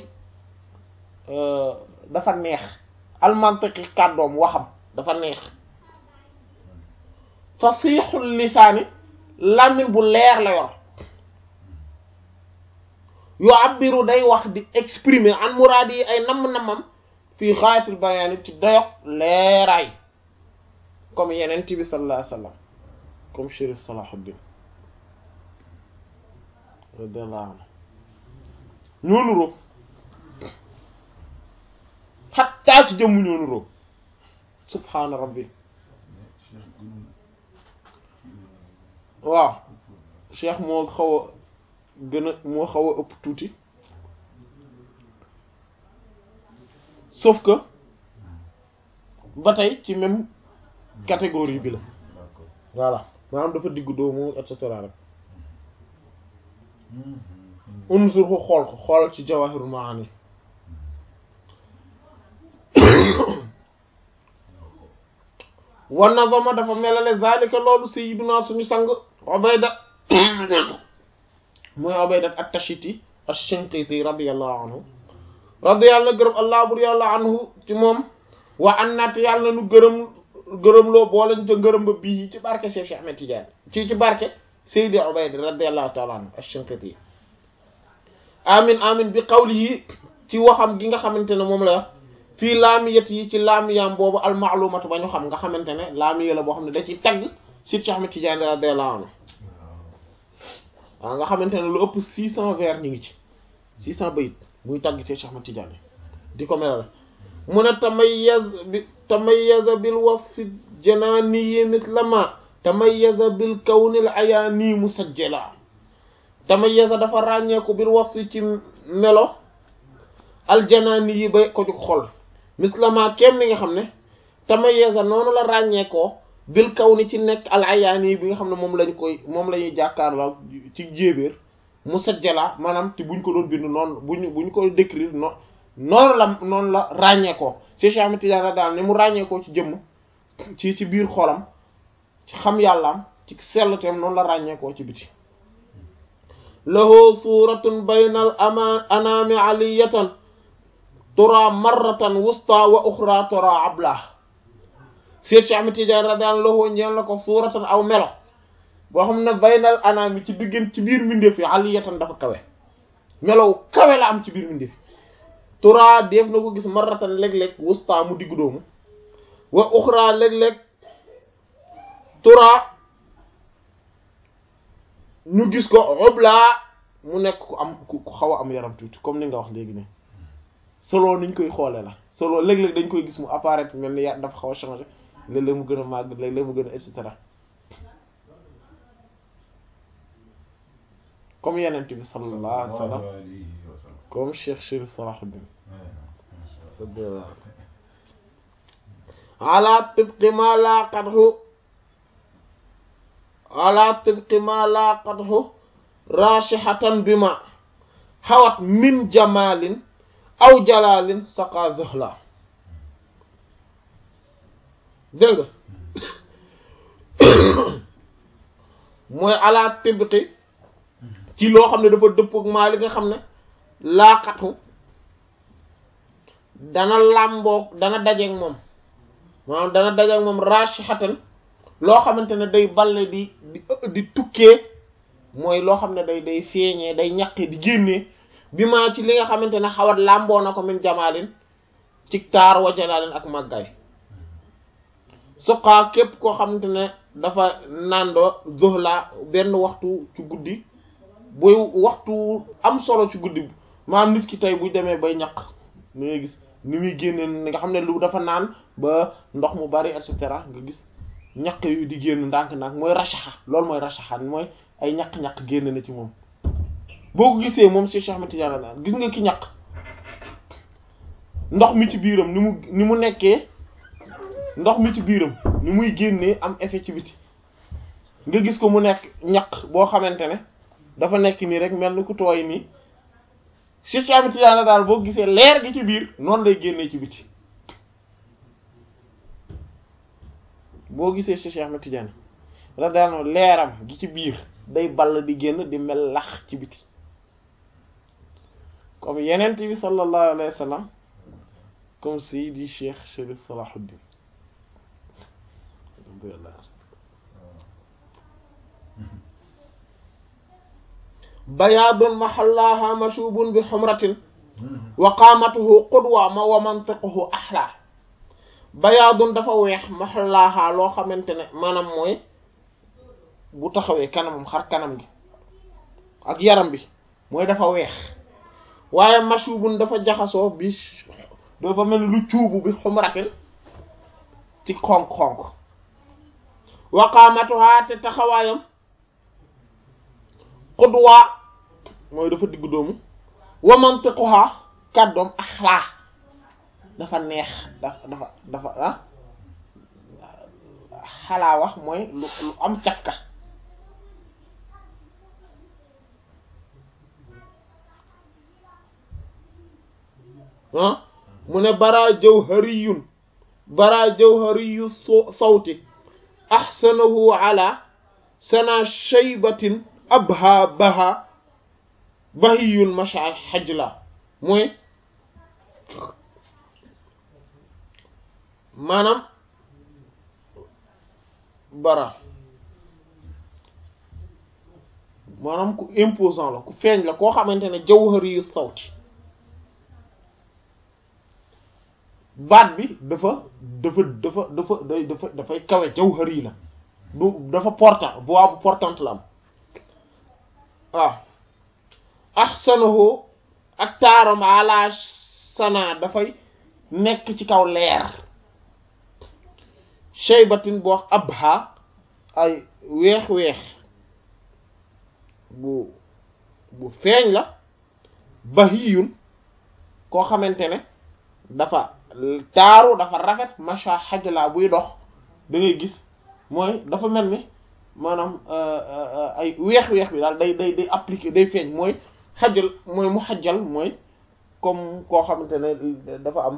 dafa neex al mantiqi kàddoom waxam dafa neex fasixul lisaani làmmiñ bu leer la yor yu abbiru day wax di exprimer an muraad yi ay namm-nammam fii xaayatul bayaani ci dayok leeraay comme yeneen bi sallallahu alayhi wasallam comme Chérif Salahuddin radiyallahu anhu ñoo nuroo xattaa ci jëmm ñoo nuroo subhaana rabbi waaw cheikh moo xaw a gën a moo xaw a ëpp tuuti sauf que ba tey ci même catégorie bi la voilà maanaam dafa diggu doomu et cetera rek unsur ko xool ko xool ci jawahirul maani wa nazama dafa melale zalika loolu sayyiduna suñu sang Ubayda mooy Ubayda at-Tashiti ash-Shinqiti radiyallahu anhu radiyallahu gërëm allah bur yàlla anhu ci moom wa annat yàlla nu gërëm gërëm loo boolañ ca ngërëm ba bii ci barke Cheikh Cheikh Ahmed Tidiane ci ci barke Sayyidi Ubayda radiyallahu ta'ala anhu ash-Shinqiti amin amin bi qawlihi ci waxam gi nga xamante ne moom la fii laamiyat yi ci laamiyam boobu almaalumatu ba ñu xam nga xamante ne laamiya la boo xam ne da ci tagg Cheikh Ahmed Tidiane radiyallahu anhu waaw nga xamante ne lu ëpp six cent vers ñu ngi ci six cent bayit muy tagg Cheikh Ahmed Tidiane di ko melal mu ne tamayyaz bi tamayyaza bil wasfi janaaniyi mislama tamayyaza bil kawnil ayaani musajjala tamayyaza dafa ràññeeku bil wasfi ci melo aljanaani yi ba ko jug xol mislama kem ni nga xam ne tamayyaza noonu la ràññeekoo bil kaw ni ci nekk al ayaani bi nga xam ne moom lañ koy moom la ñuy jàkkaarloo ci jéebéer musajjala maanaam te buñ ko doon bind noonu buñ buñ ko décrire non noonu la noonu la ràññeekoo Cheikh Ahmed Tidiane daal ni mu ràññeekoo ci jëmm ci ci biir xolam ci xam yàllaam ci selluteem noonu la ràññeekoo ci biti lahu suratun baynal ama anaami aliyatan tura marratan wusta wa uxra tura abla Cheikh Ahmed Tidiane radiyallahu anhu ñeel na ko suuratan aw melo boo xam ne baynal anaami ci diggante ci biir mbindeef yi aliyatan dafa kawe melow kawe la am ci biir mbindeef tura def na ko gis marratan léeg-léeg wusta mu diggu doomu wa uxra léeg-léeg tura ñu gis ko oblaa mu nekk ku am ku xaw a am yaram tuuti comme ni nga wax léegi ne solo niñ koy xoole la solo léeg-léeg dañ koy gis mu apparaître mel ni ya dafa xaw a changé léeg-léeg mu gën a màgg léeg-léeg mu gën a et cetera comme yeneen bi sallallahu alayhi wa sallam comme Cheikh Chérif Salahuddin ala tibqi ma laqathu ala tibqi ma laqathu rashihatan bima xawat min jamalin aw jalalin saqa zahla dégg nga mooy ala tibqi ci loo xam ne dafa dëppook maa li nga xam ne laaxatu dana làmboog dana dajeek moom maanaam dana dajeek moom rashihatan loo xamante ne day balle di di di tukkee mooy loo xam ne day day feeñee day ñaqe di génnee bi maa ci li nga xamante ne xawat làmboo na ko min jamaalin ci taar wa jalaalin ak màggaay suqaa képp koo xamante ne dafa nandoo zohla benn waxtu ci guddi buy waxtu am solo ci guddi maanaam nit ki tey bu demee bay ñaq ni ngay gis ni muy génne nga xam ne lu dafa naan ba ndox mu bari et cetera nga gis ñaq yu di génn ndànk-ndànk mooy rashaxa loolu mooy rashaxa mooy ay ñaq-ñaq génn na ci moom boo ko gisee moom Cheikh Ahmed Tidiane daan gis nga ki ñaq ndox mi ci biiram ni mu ni mu nekkee ndox mi ci biiram ni muy génnee am effet ci biti nga gis ko mu nekk ñaq boo xamante ne dafa nekk nii rek mel ni ku tooy nii Cheikh Ahmed Tidiane daal boo gisee leer gi ci biir noonu lay génnee ci biti boo gisee Cheikh Ahmed Tidiane radiyallahu anhu leeram gi ci biir day ball di génn di mel lax ci biti comme yenent bi sallallahu alayhi wa sallam comme Seydi Cheikh Chérif Salahuddin bayaadun mahallaha mashubun bi xumratin wa qaamatuhu qudwa ma wa mantiquhu axla bayaadun dafa weex mahallaha loo xamante ne maanaam mooy bu taxawee kanamam xar kanam gi ak yaram bi mooy dafa weex waaye mashubun dafa jaxasoo bi dafa mel lu cuubu bi xumratin ci xonk-xonk wa qaamatuha te taxawaayam xudwa mooy dafa diggu doomu wa mantiquha kàddoom axlaa dafa neex dafa dafa dafa ah xalaa wax mooy lu lu am cafka ah mu ne bara jawhariyun bara jawhariyu sawti axsanahu ala sana shaybatin abha baha bahiyun masha xajla mooy maanaam bara maanaam ku imposant la ku feeñ la koo xamante ne jawhari yu sawti baat bi dafa dafa dafa dafa day dafa dafay kawe jawhari la du dafa portant voix bu portante la am waaw ahsanahu ak taaram ala sana dafay nekk ci kaw leer shaybatin boo wax abha ay weex-weex bu bu feeñ la bahiyun koo xamante ne dafa taaru dafa rafet macha xajla buy dox da ngay gis mooy dafa mel ni maanaam ay weex-weex bi daal day day day appliqué day feeñ mooy xajal mooy mu xajal mooy comme koo xamante ne dafa am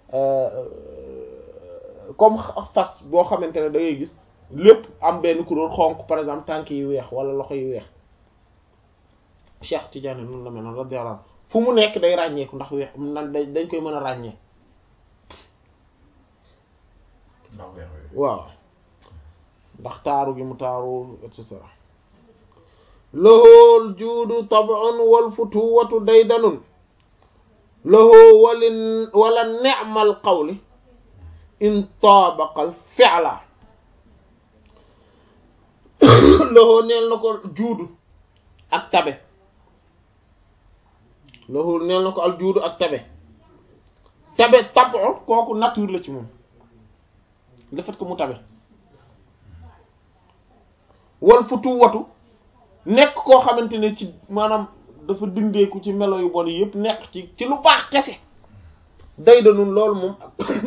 comme fas boo xamante ne da ngay gis lépp am benn couleur xonq par exemple tànk yi weex wala loxo yi weex Cheikh Tidiane noonu la mel noonu radiyallahu anhu fu mu nekk day ràññeeku ndax weex nan dañ koy mën a ràññee ndax weex weex waaw ndax taaru gi mu taaru et cetera lohool juudu tab'un wal futuwatu daydanun lohoo walin wala ne'mal qawli in taabaqal fi'la lohoo neel na ko juudu ak tabe lohoo neel na ko al juudu ak tabe tabe tab'u kooku nature la ci moom le fait que mu tabe wal futuwatu nekk koo xamante ne ci maanaam dafa dindeeku ci melo yu bon yëpp nekk ci ci lu baax kese day da nun loolu moom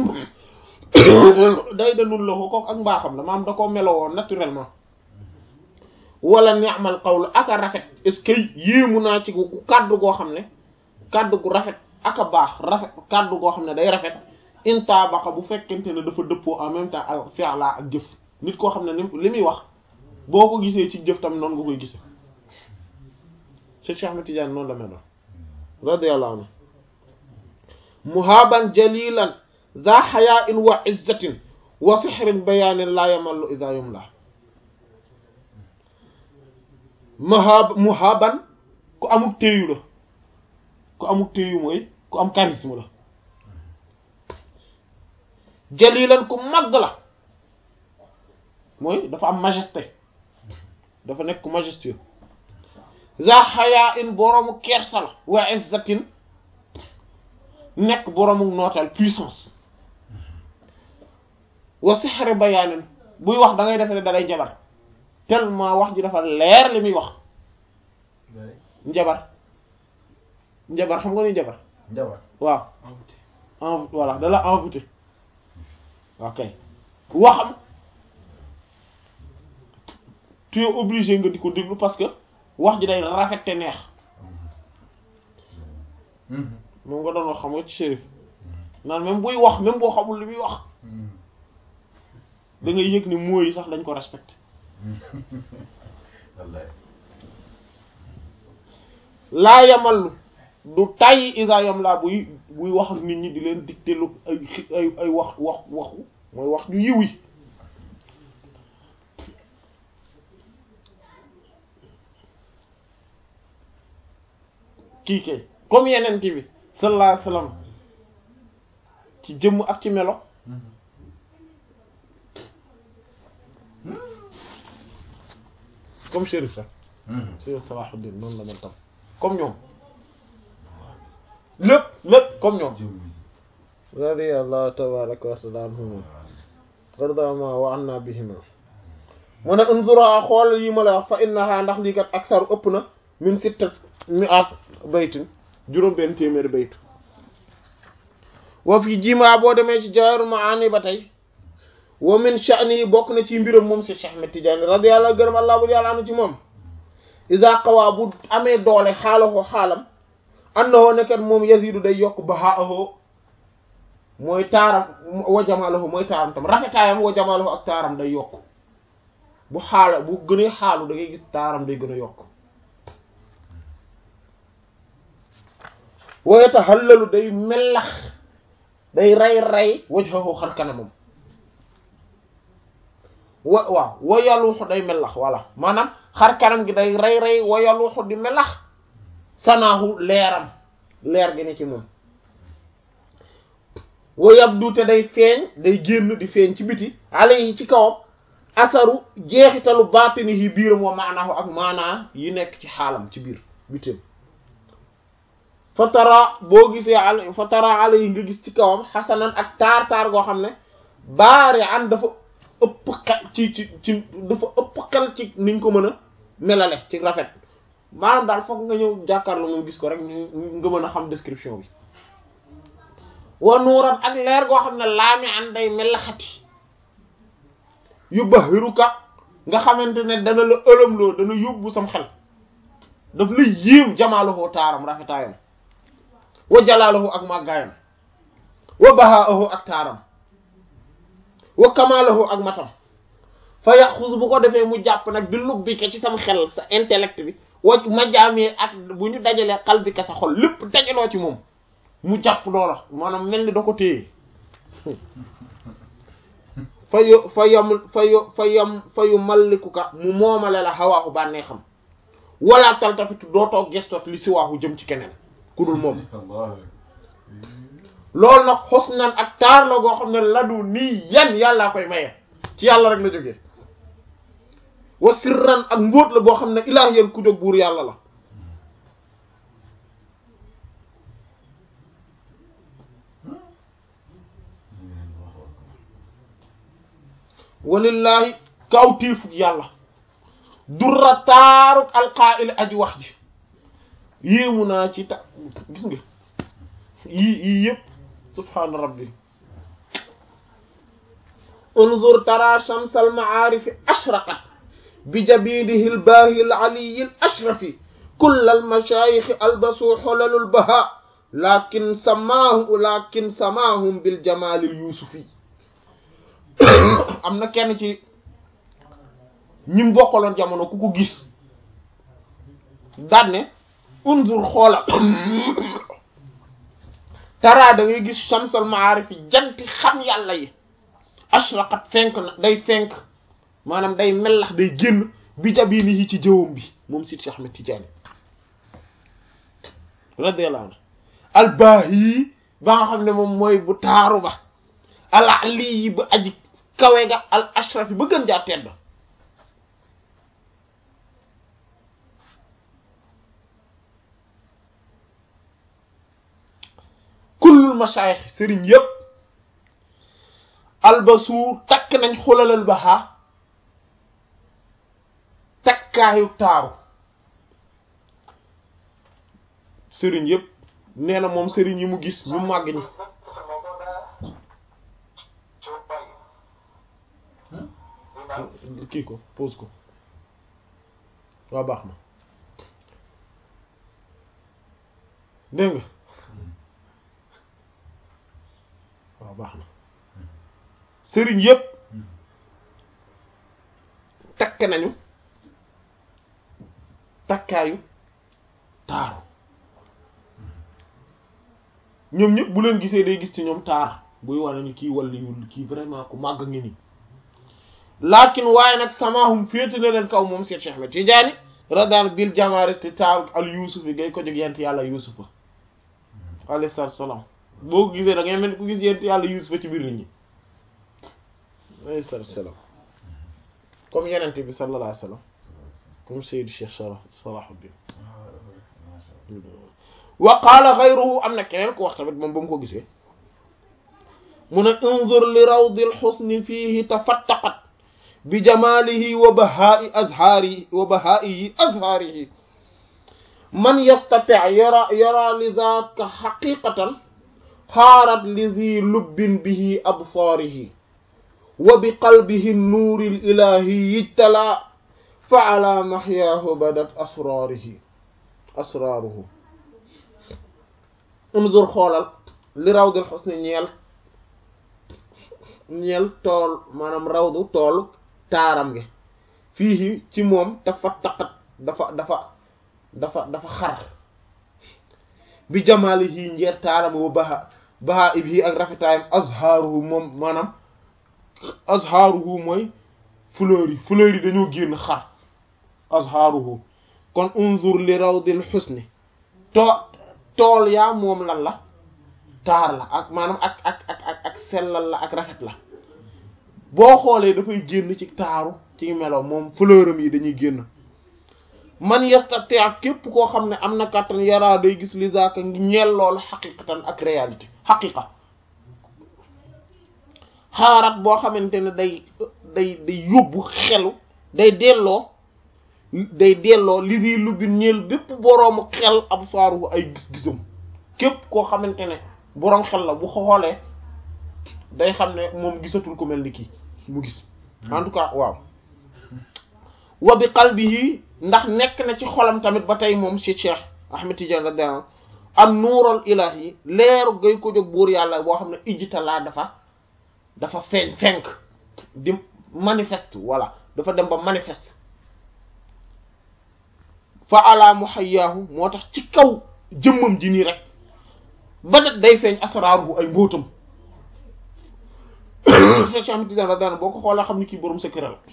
day da nun la ko kooku ak mbaaxam la maanaam da koo melo woon naturellement wala ni'mal qawlu aka rafet est-ce que yéemu naa ci gu kàddu goo xam ne kàddu gu rafet aka baax rafet kàddu goo xam ne day rafet intaabaqa bu fekkente ne dafa dëppoo en même temps al fi'la ak jëf nit koo xam ne ni li muy wax boo ko gisee ci jëf tam noonu nga koy gisee Cheikh Ahmed Tidiane noonu la mel noonu radiyallahu anhu muhaban jalilan za haya'in wa izzatin wa sihrin bayanin la yamallu idha yumla muhab muhaban ku amuk téyu la ku amuk téyu mooy ku am charisme la jalilan ku màgg la mooy dafa am majesté dafa nekk majestueux za xayaa in boroomu kersa la wa izzatin nekk boroomu nootal puissance wa sixri bayaanin buy wax da ngay defe ne da day jabar tellement wax ji dafa leer li muy wax njabar njabar xam nga ni njabar njabar waaw en voilà da la envoûté ok waxam tu es obligé nga di ko déglu parce que wax ji day rafet te neex moom nga doon wax xam nga ci shérif naan même buy wax même boo xamul li muy wax da ngay yëg ni mooy yi sax dañ ko respecté wallaay laa yamallu du tàyyi isa yam laa buy buy wax ak nit ñi di leen dicté lu ay xi- ay ay wax wax waxu mooy wax ñu yiw yi kii kay comme yeneen bi sallallahu alayhi wasallam ci jëmm ak ci melo comme Chérif sax Sëriñ Salahuddin noonu la mel tam comme ñoom lépp lépp comme ñoom jëmm radiyallahu tabaraka wa taala anhum wardama wa anna bihima mu ne unzura xool yi ma la wax fa innaha ndax lii kat aksaru ëpp na min sitta mi'at baytin juróom benn téeméeri baytu wa fi jima boo demee ci Jawahirul Ma'ani ba tey wa min sha'ni bokk na ci mbiram moom si Cheikh Ahmed Tidiane radiyallahu gërëm allah bu yàlla anu ci moom iza qawaa bu amee doole xaalahu xaalam annahu nekkat moom yazidu day yokk bahaahu mooy taaram wa jamaalahu mooy taaram tam rafetaayam wa jamaalahu ak taaram day yokk bu xaala bu gënee xaalu da ngay gis taaram day gën a yokk wa yatahallalu day mellax day rey rey wajhahu xar kanamam wa waaw wa yaluuxu day mellax voilà maanaam xar kanam gi day rey rey wa yaluuxu di mellax sanaahu leeram leer gi ne ci moom wa yabdu te day feeñ day génn di feeñ ci biti alayhi ci kawam asaru jeexitalu baatini yi biiram wa maanaahu ak maanaa yi nekk ci xaalam ci biir bitim fa tara boo gisee al fa tara alayhi nga gis ci kawam xasanan ak taar taar goo xam ne baari an dafa ëpp xel ci ci ci dafa ëpp xel ci niñ ko mën a melale ci rafet maanaam daal foog nga ñëw jàkkaarloo moom gis ko rek ñu nga mën a xam description bi wa nuuran ak leer goo xam ne laami an day melaxati yu bahiruka nga xamante ne dana la ëlëmloo dana yóbbu sam xel daf la yéem jamaaluhu taaram rafetaayam wa jalaaluhu ak màggaayam wa bahaahu ak taaram wa kamaalahu ak matam fa yaxus bu ko defee mu jàpp nag bi lub bi ke ci sam xel sa intellect bi wa majaamee ak bu ñu dajalee xal bi ka sa xol lépp dajaloo ci moom mu jàpp loola maanaam mel ni da ko téye fa yo fa yam fa yo fa yam fa yu mallikuka mu moomale la xawaaxu bànnee xam wala taltafitu dootoo gestoot li si waaxu jëm ci keneen ku dul moom Allah loolu nag xusnan ak taar la goo xam ne ladu nii yan yàllaa koy maye ci yàlla rek la jógee wa sirran ak mbóot la boo xam ne ilaah yéen ku jóg buur yàlla la walillaahi kaw téefug yàlla durra taaruk alqaa'il aji wax ji yéemu naa ci ta gis nga yii yii yëpp subhaana rabbi unzur tara shams al ma'arif ashraqat bi jabidihi al bahi al ali al ashrafi kull al mashayikh albasu hulal al baha lakin samaahu lakin samaahum bil jamal al yusufi am na kenn ci ñim bokkaloon jamono ku ko gis daan ne unzur xoolal tara da ngay gis shamsul maarif yi janti xam yàlla yi ashraqat fenk na day fenk maanaam day mellax day génn bi jabini yi ci jëwam bi moom Sidi Ahmed Tidiane radiyallahu anhu albaahi ba nga xam ne moom mooy bu taaru ba al ali yi ba aji kawe ga al ashraf yi ba gën jaa tedd kullul mashayikh sëriñ yépp albasu takk nañ xulalal baxa takkaayu taaru sëriñ yépp nee na moom sëriñ yi mu gis ñu màgg ñi kii ko pose ko waa baax na dégg nga waaw baax na sëriñ yépp takk nañu takkaayu taaru ñoom ñëpp bu leen gisee day gis ci ñoom taar buy wane ni kii wàlliwul kii vraiment ku màgg ngi nii lakin waaye nag samahum féete na leen kaw moom Seex Cheikh Ahmed Tidiane radiyallahu anhu bil jamaare te taaru al Yuusuf yi ngay ko jóg yent yàlla Yuusufa alayhi salaatu salaam boo ko gisee da ngay mel ku gis yent yàlla Yuusufa ci biir nit ñi alayhi salaatu salaam comme yenente bi sallallahu alayhi wa sallam comme Seydou Cheikh Sharaf Salahuddin wa qaala ghayruhu am na keneen ku wax tamit moom ba mu ko gisee mu ne unzur li rawdil husni fiihi tafattaqat bi jamaalihi wa bahaa'i azhaarihi wa bahaa'ihi azhaarihi man yastati' yara yara li dhaaka haqiqatan xaarat li dhi lubbin bihi absaarihi wa bi qalbihi nuuri l-ilaahi ijtalaa fa ala mahyaahu badat asraarihi asraaruhu unzur xoolal li rawdil husni ñeel ñeel tool maanaam rawdu tool taaram gi fii ci moom dafa taqat dafa dafa dafa dafa xar bi jamaalihi njeer taaram wa baha baha ibhi ak rafetaayam azhaaruhu moom maanaam azhaaruhu mooy fleurs yi fleurs yi dañoo génn xar azhaaruhu kon unzur li rawdil husni too tool yaa moom lan la taar la ak maanaam ak ak ak ak ak sellal la ak rafet la boo xoolee dafay génn ci taaru ci melo moom fleuram yi dañuy génn man yastati ak képp koo xam ne am na kàttan yaraa day gis li zaaka ngi ñeel loolu xaqiqatan ak réalité xaqiqa xaarat boo xamante ne day day day yóbbu xelu day delloo day delloo li di lubbi ñeel bépp boroomu xel ab saaru ay gis-gisam képp koo xamante ne boroom xel la bu xoolee day xam ne moom gisatul ko mel ni kii mu gis en tout cas waaw wa bi qalbihi ndax nekk na ci xolam tamit ba tey moom ci Cheikh Ahmed Tidiane radiyallahu an nuural ilahi leeru gay ko jóg buur yàlla boo xam ne ijtalaa dafa dafa feeñ fenk di manifeste voilà dafa dem ba manifeste fa ala muhayyaahu moo tax ci kaw jëmmam ji nii rek ba nag day feeñ asraaruhu ay mbóotam Cheikh Ahmed Tidiane radiyallahu boo ko xoolee xam ni kii borom secret la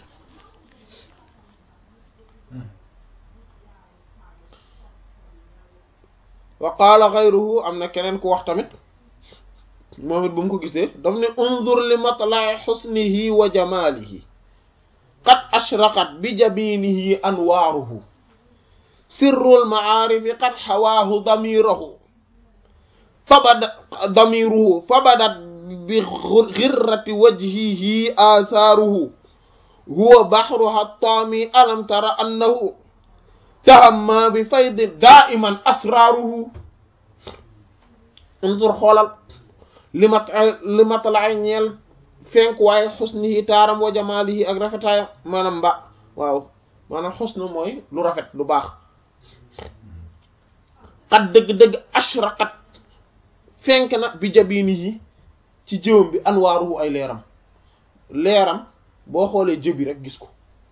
wa qaala ghayruhu am na keneen ku wax tamit moom it bu mu ko gisee daf ne unzur li matla'i husnihi wa jamalihi qad ashraqat bi jabinihi anwaaruhu sirrul ma'aarifi qad hawaahu damirahu fabada damiruhu fabadat bi ghirrati wajhihi athaaruhu huwa bahruha at-taami alam tara annahu tahamma bi faydi daa'iman asraaruhu unzur xoolal li mat li matalaay ñeel fenk waaye xusnihi taaram wa jamaalihi ak rafetaayam maanaam mba waaw maanaam xusnu mooy lu rafet lu baax xat dëgg-dëgg ashraqat fenk na bi jabinihi ci jëwam bi anwaaruhu ay leeram leeram boo xoolee jëbi rek gis ko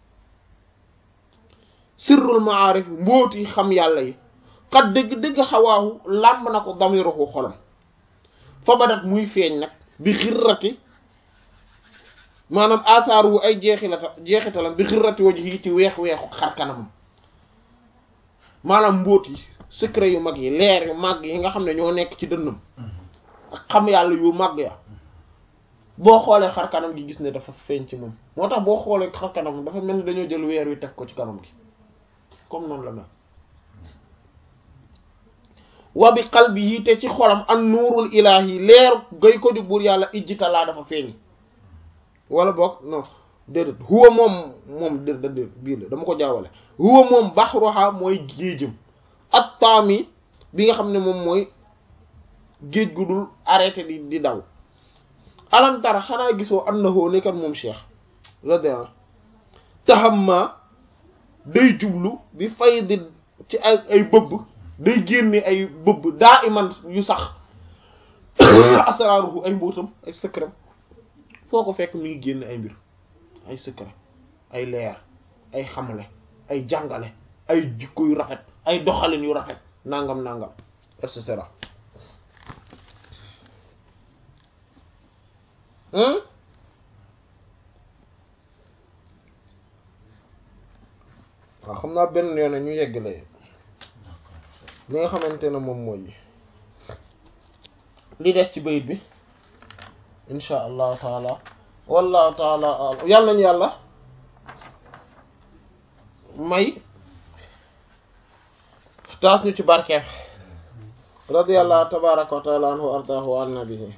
sirrul maarif mbooti xam yàlla yi xat dëgg-dëgg xawaahu làmb na ko damiruhu xolam fa badat muy feeñ nag bi xirrati maanaam asaar wu ay jeexilata jeexitalam bi xirrati wajhi ci weex weexu xar kanamam maanaam mbóot yi secret yu mag yi leer yu mag yi nga xam ne ñoo nekk ci dënnam ak xam yàlla yu mag ya boo xoolee xar kanam gi gis ne dafa feeñ ci moom moo tax boo xoolee xar kanam dafa mel ni dañoo jël weer wi teg ko ci kanam gi comme noonu la mel wa bi qalbihi te ci xolam an nuurul ilaahi leer gay ko di buur yàlla ijjitalaa dafa feeñ wala boog non déedéet huwa moom moom déedéet bii la dama ko jaawale huwa moom baxruha mooy géejëm at taami bi nga xam ne moom mooy géej gu dul arrêté di di daw alam tara xanaa gisoo annahu nekkat moom cheikh radiyallahu tahamma day jublu bi faydi ci ay ay bëbb day génne ay bëbb daa iman yu sax asraaruhu ay mbóotam ay secret foo ko fekk mi ngi génn ay mbir ay secret ay leer ay xamale ay jàngale ay jikko yu rafet ay doxalin yu rafet nangam nangam et cetera waaw xam naa benn yoon ñu yeggale li nga xamante ne moom mooy li des ci bayit bi insha allahu taala wallahu taala alam yàlla nañu yàlla may taas ñu ci barkeem radiyallahu tabaraka wa taala anhu ardaahu wa an nabihi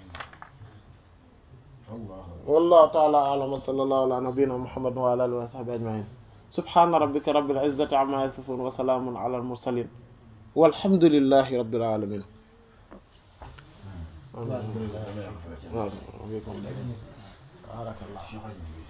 wallahu taala alam wa sallallahu ala nabiyyina muhammad wa ala alihi wa sahbihi ajma'in subhana rabbika rabbil izzati amma yasifun wa salamun ala al mursalin walhamdulillahi rabbil alamin Waaw. waaw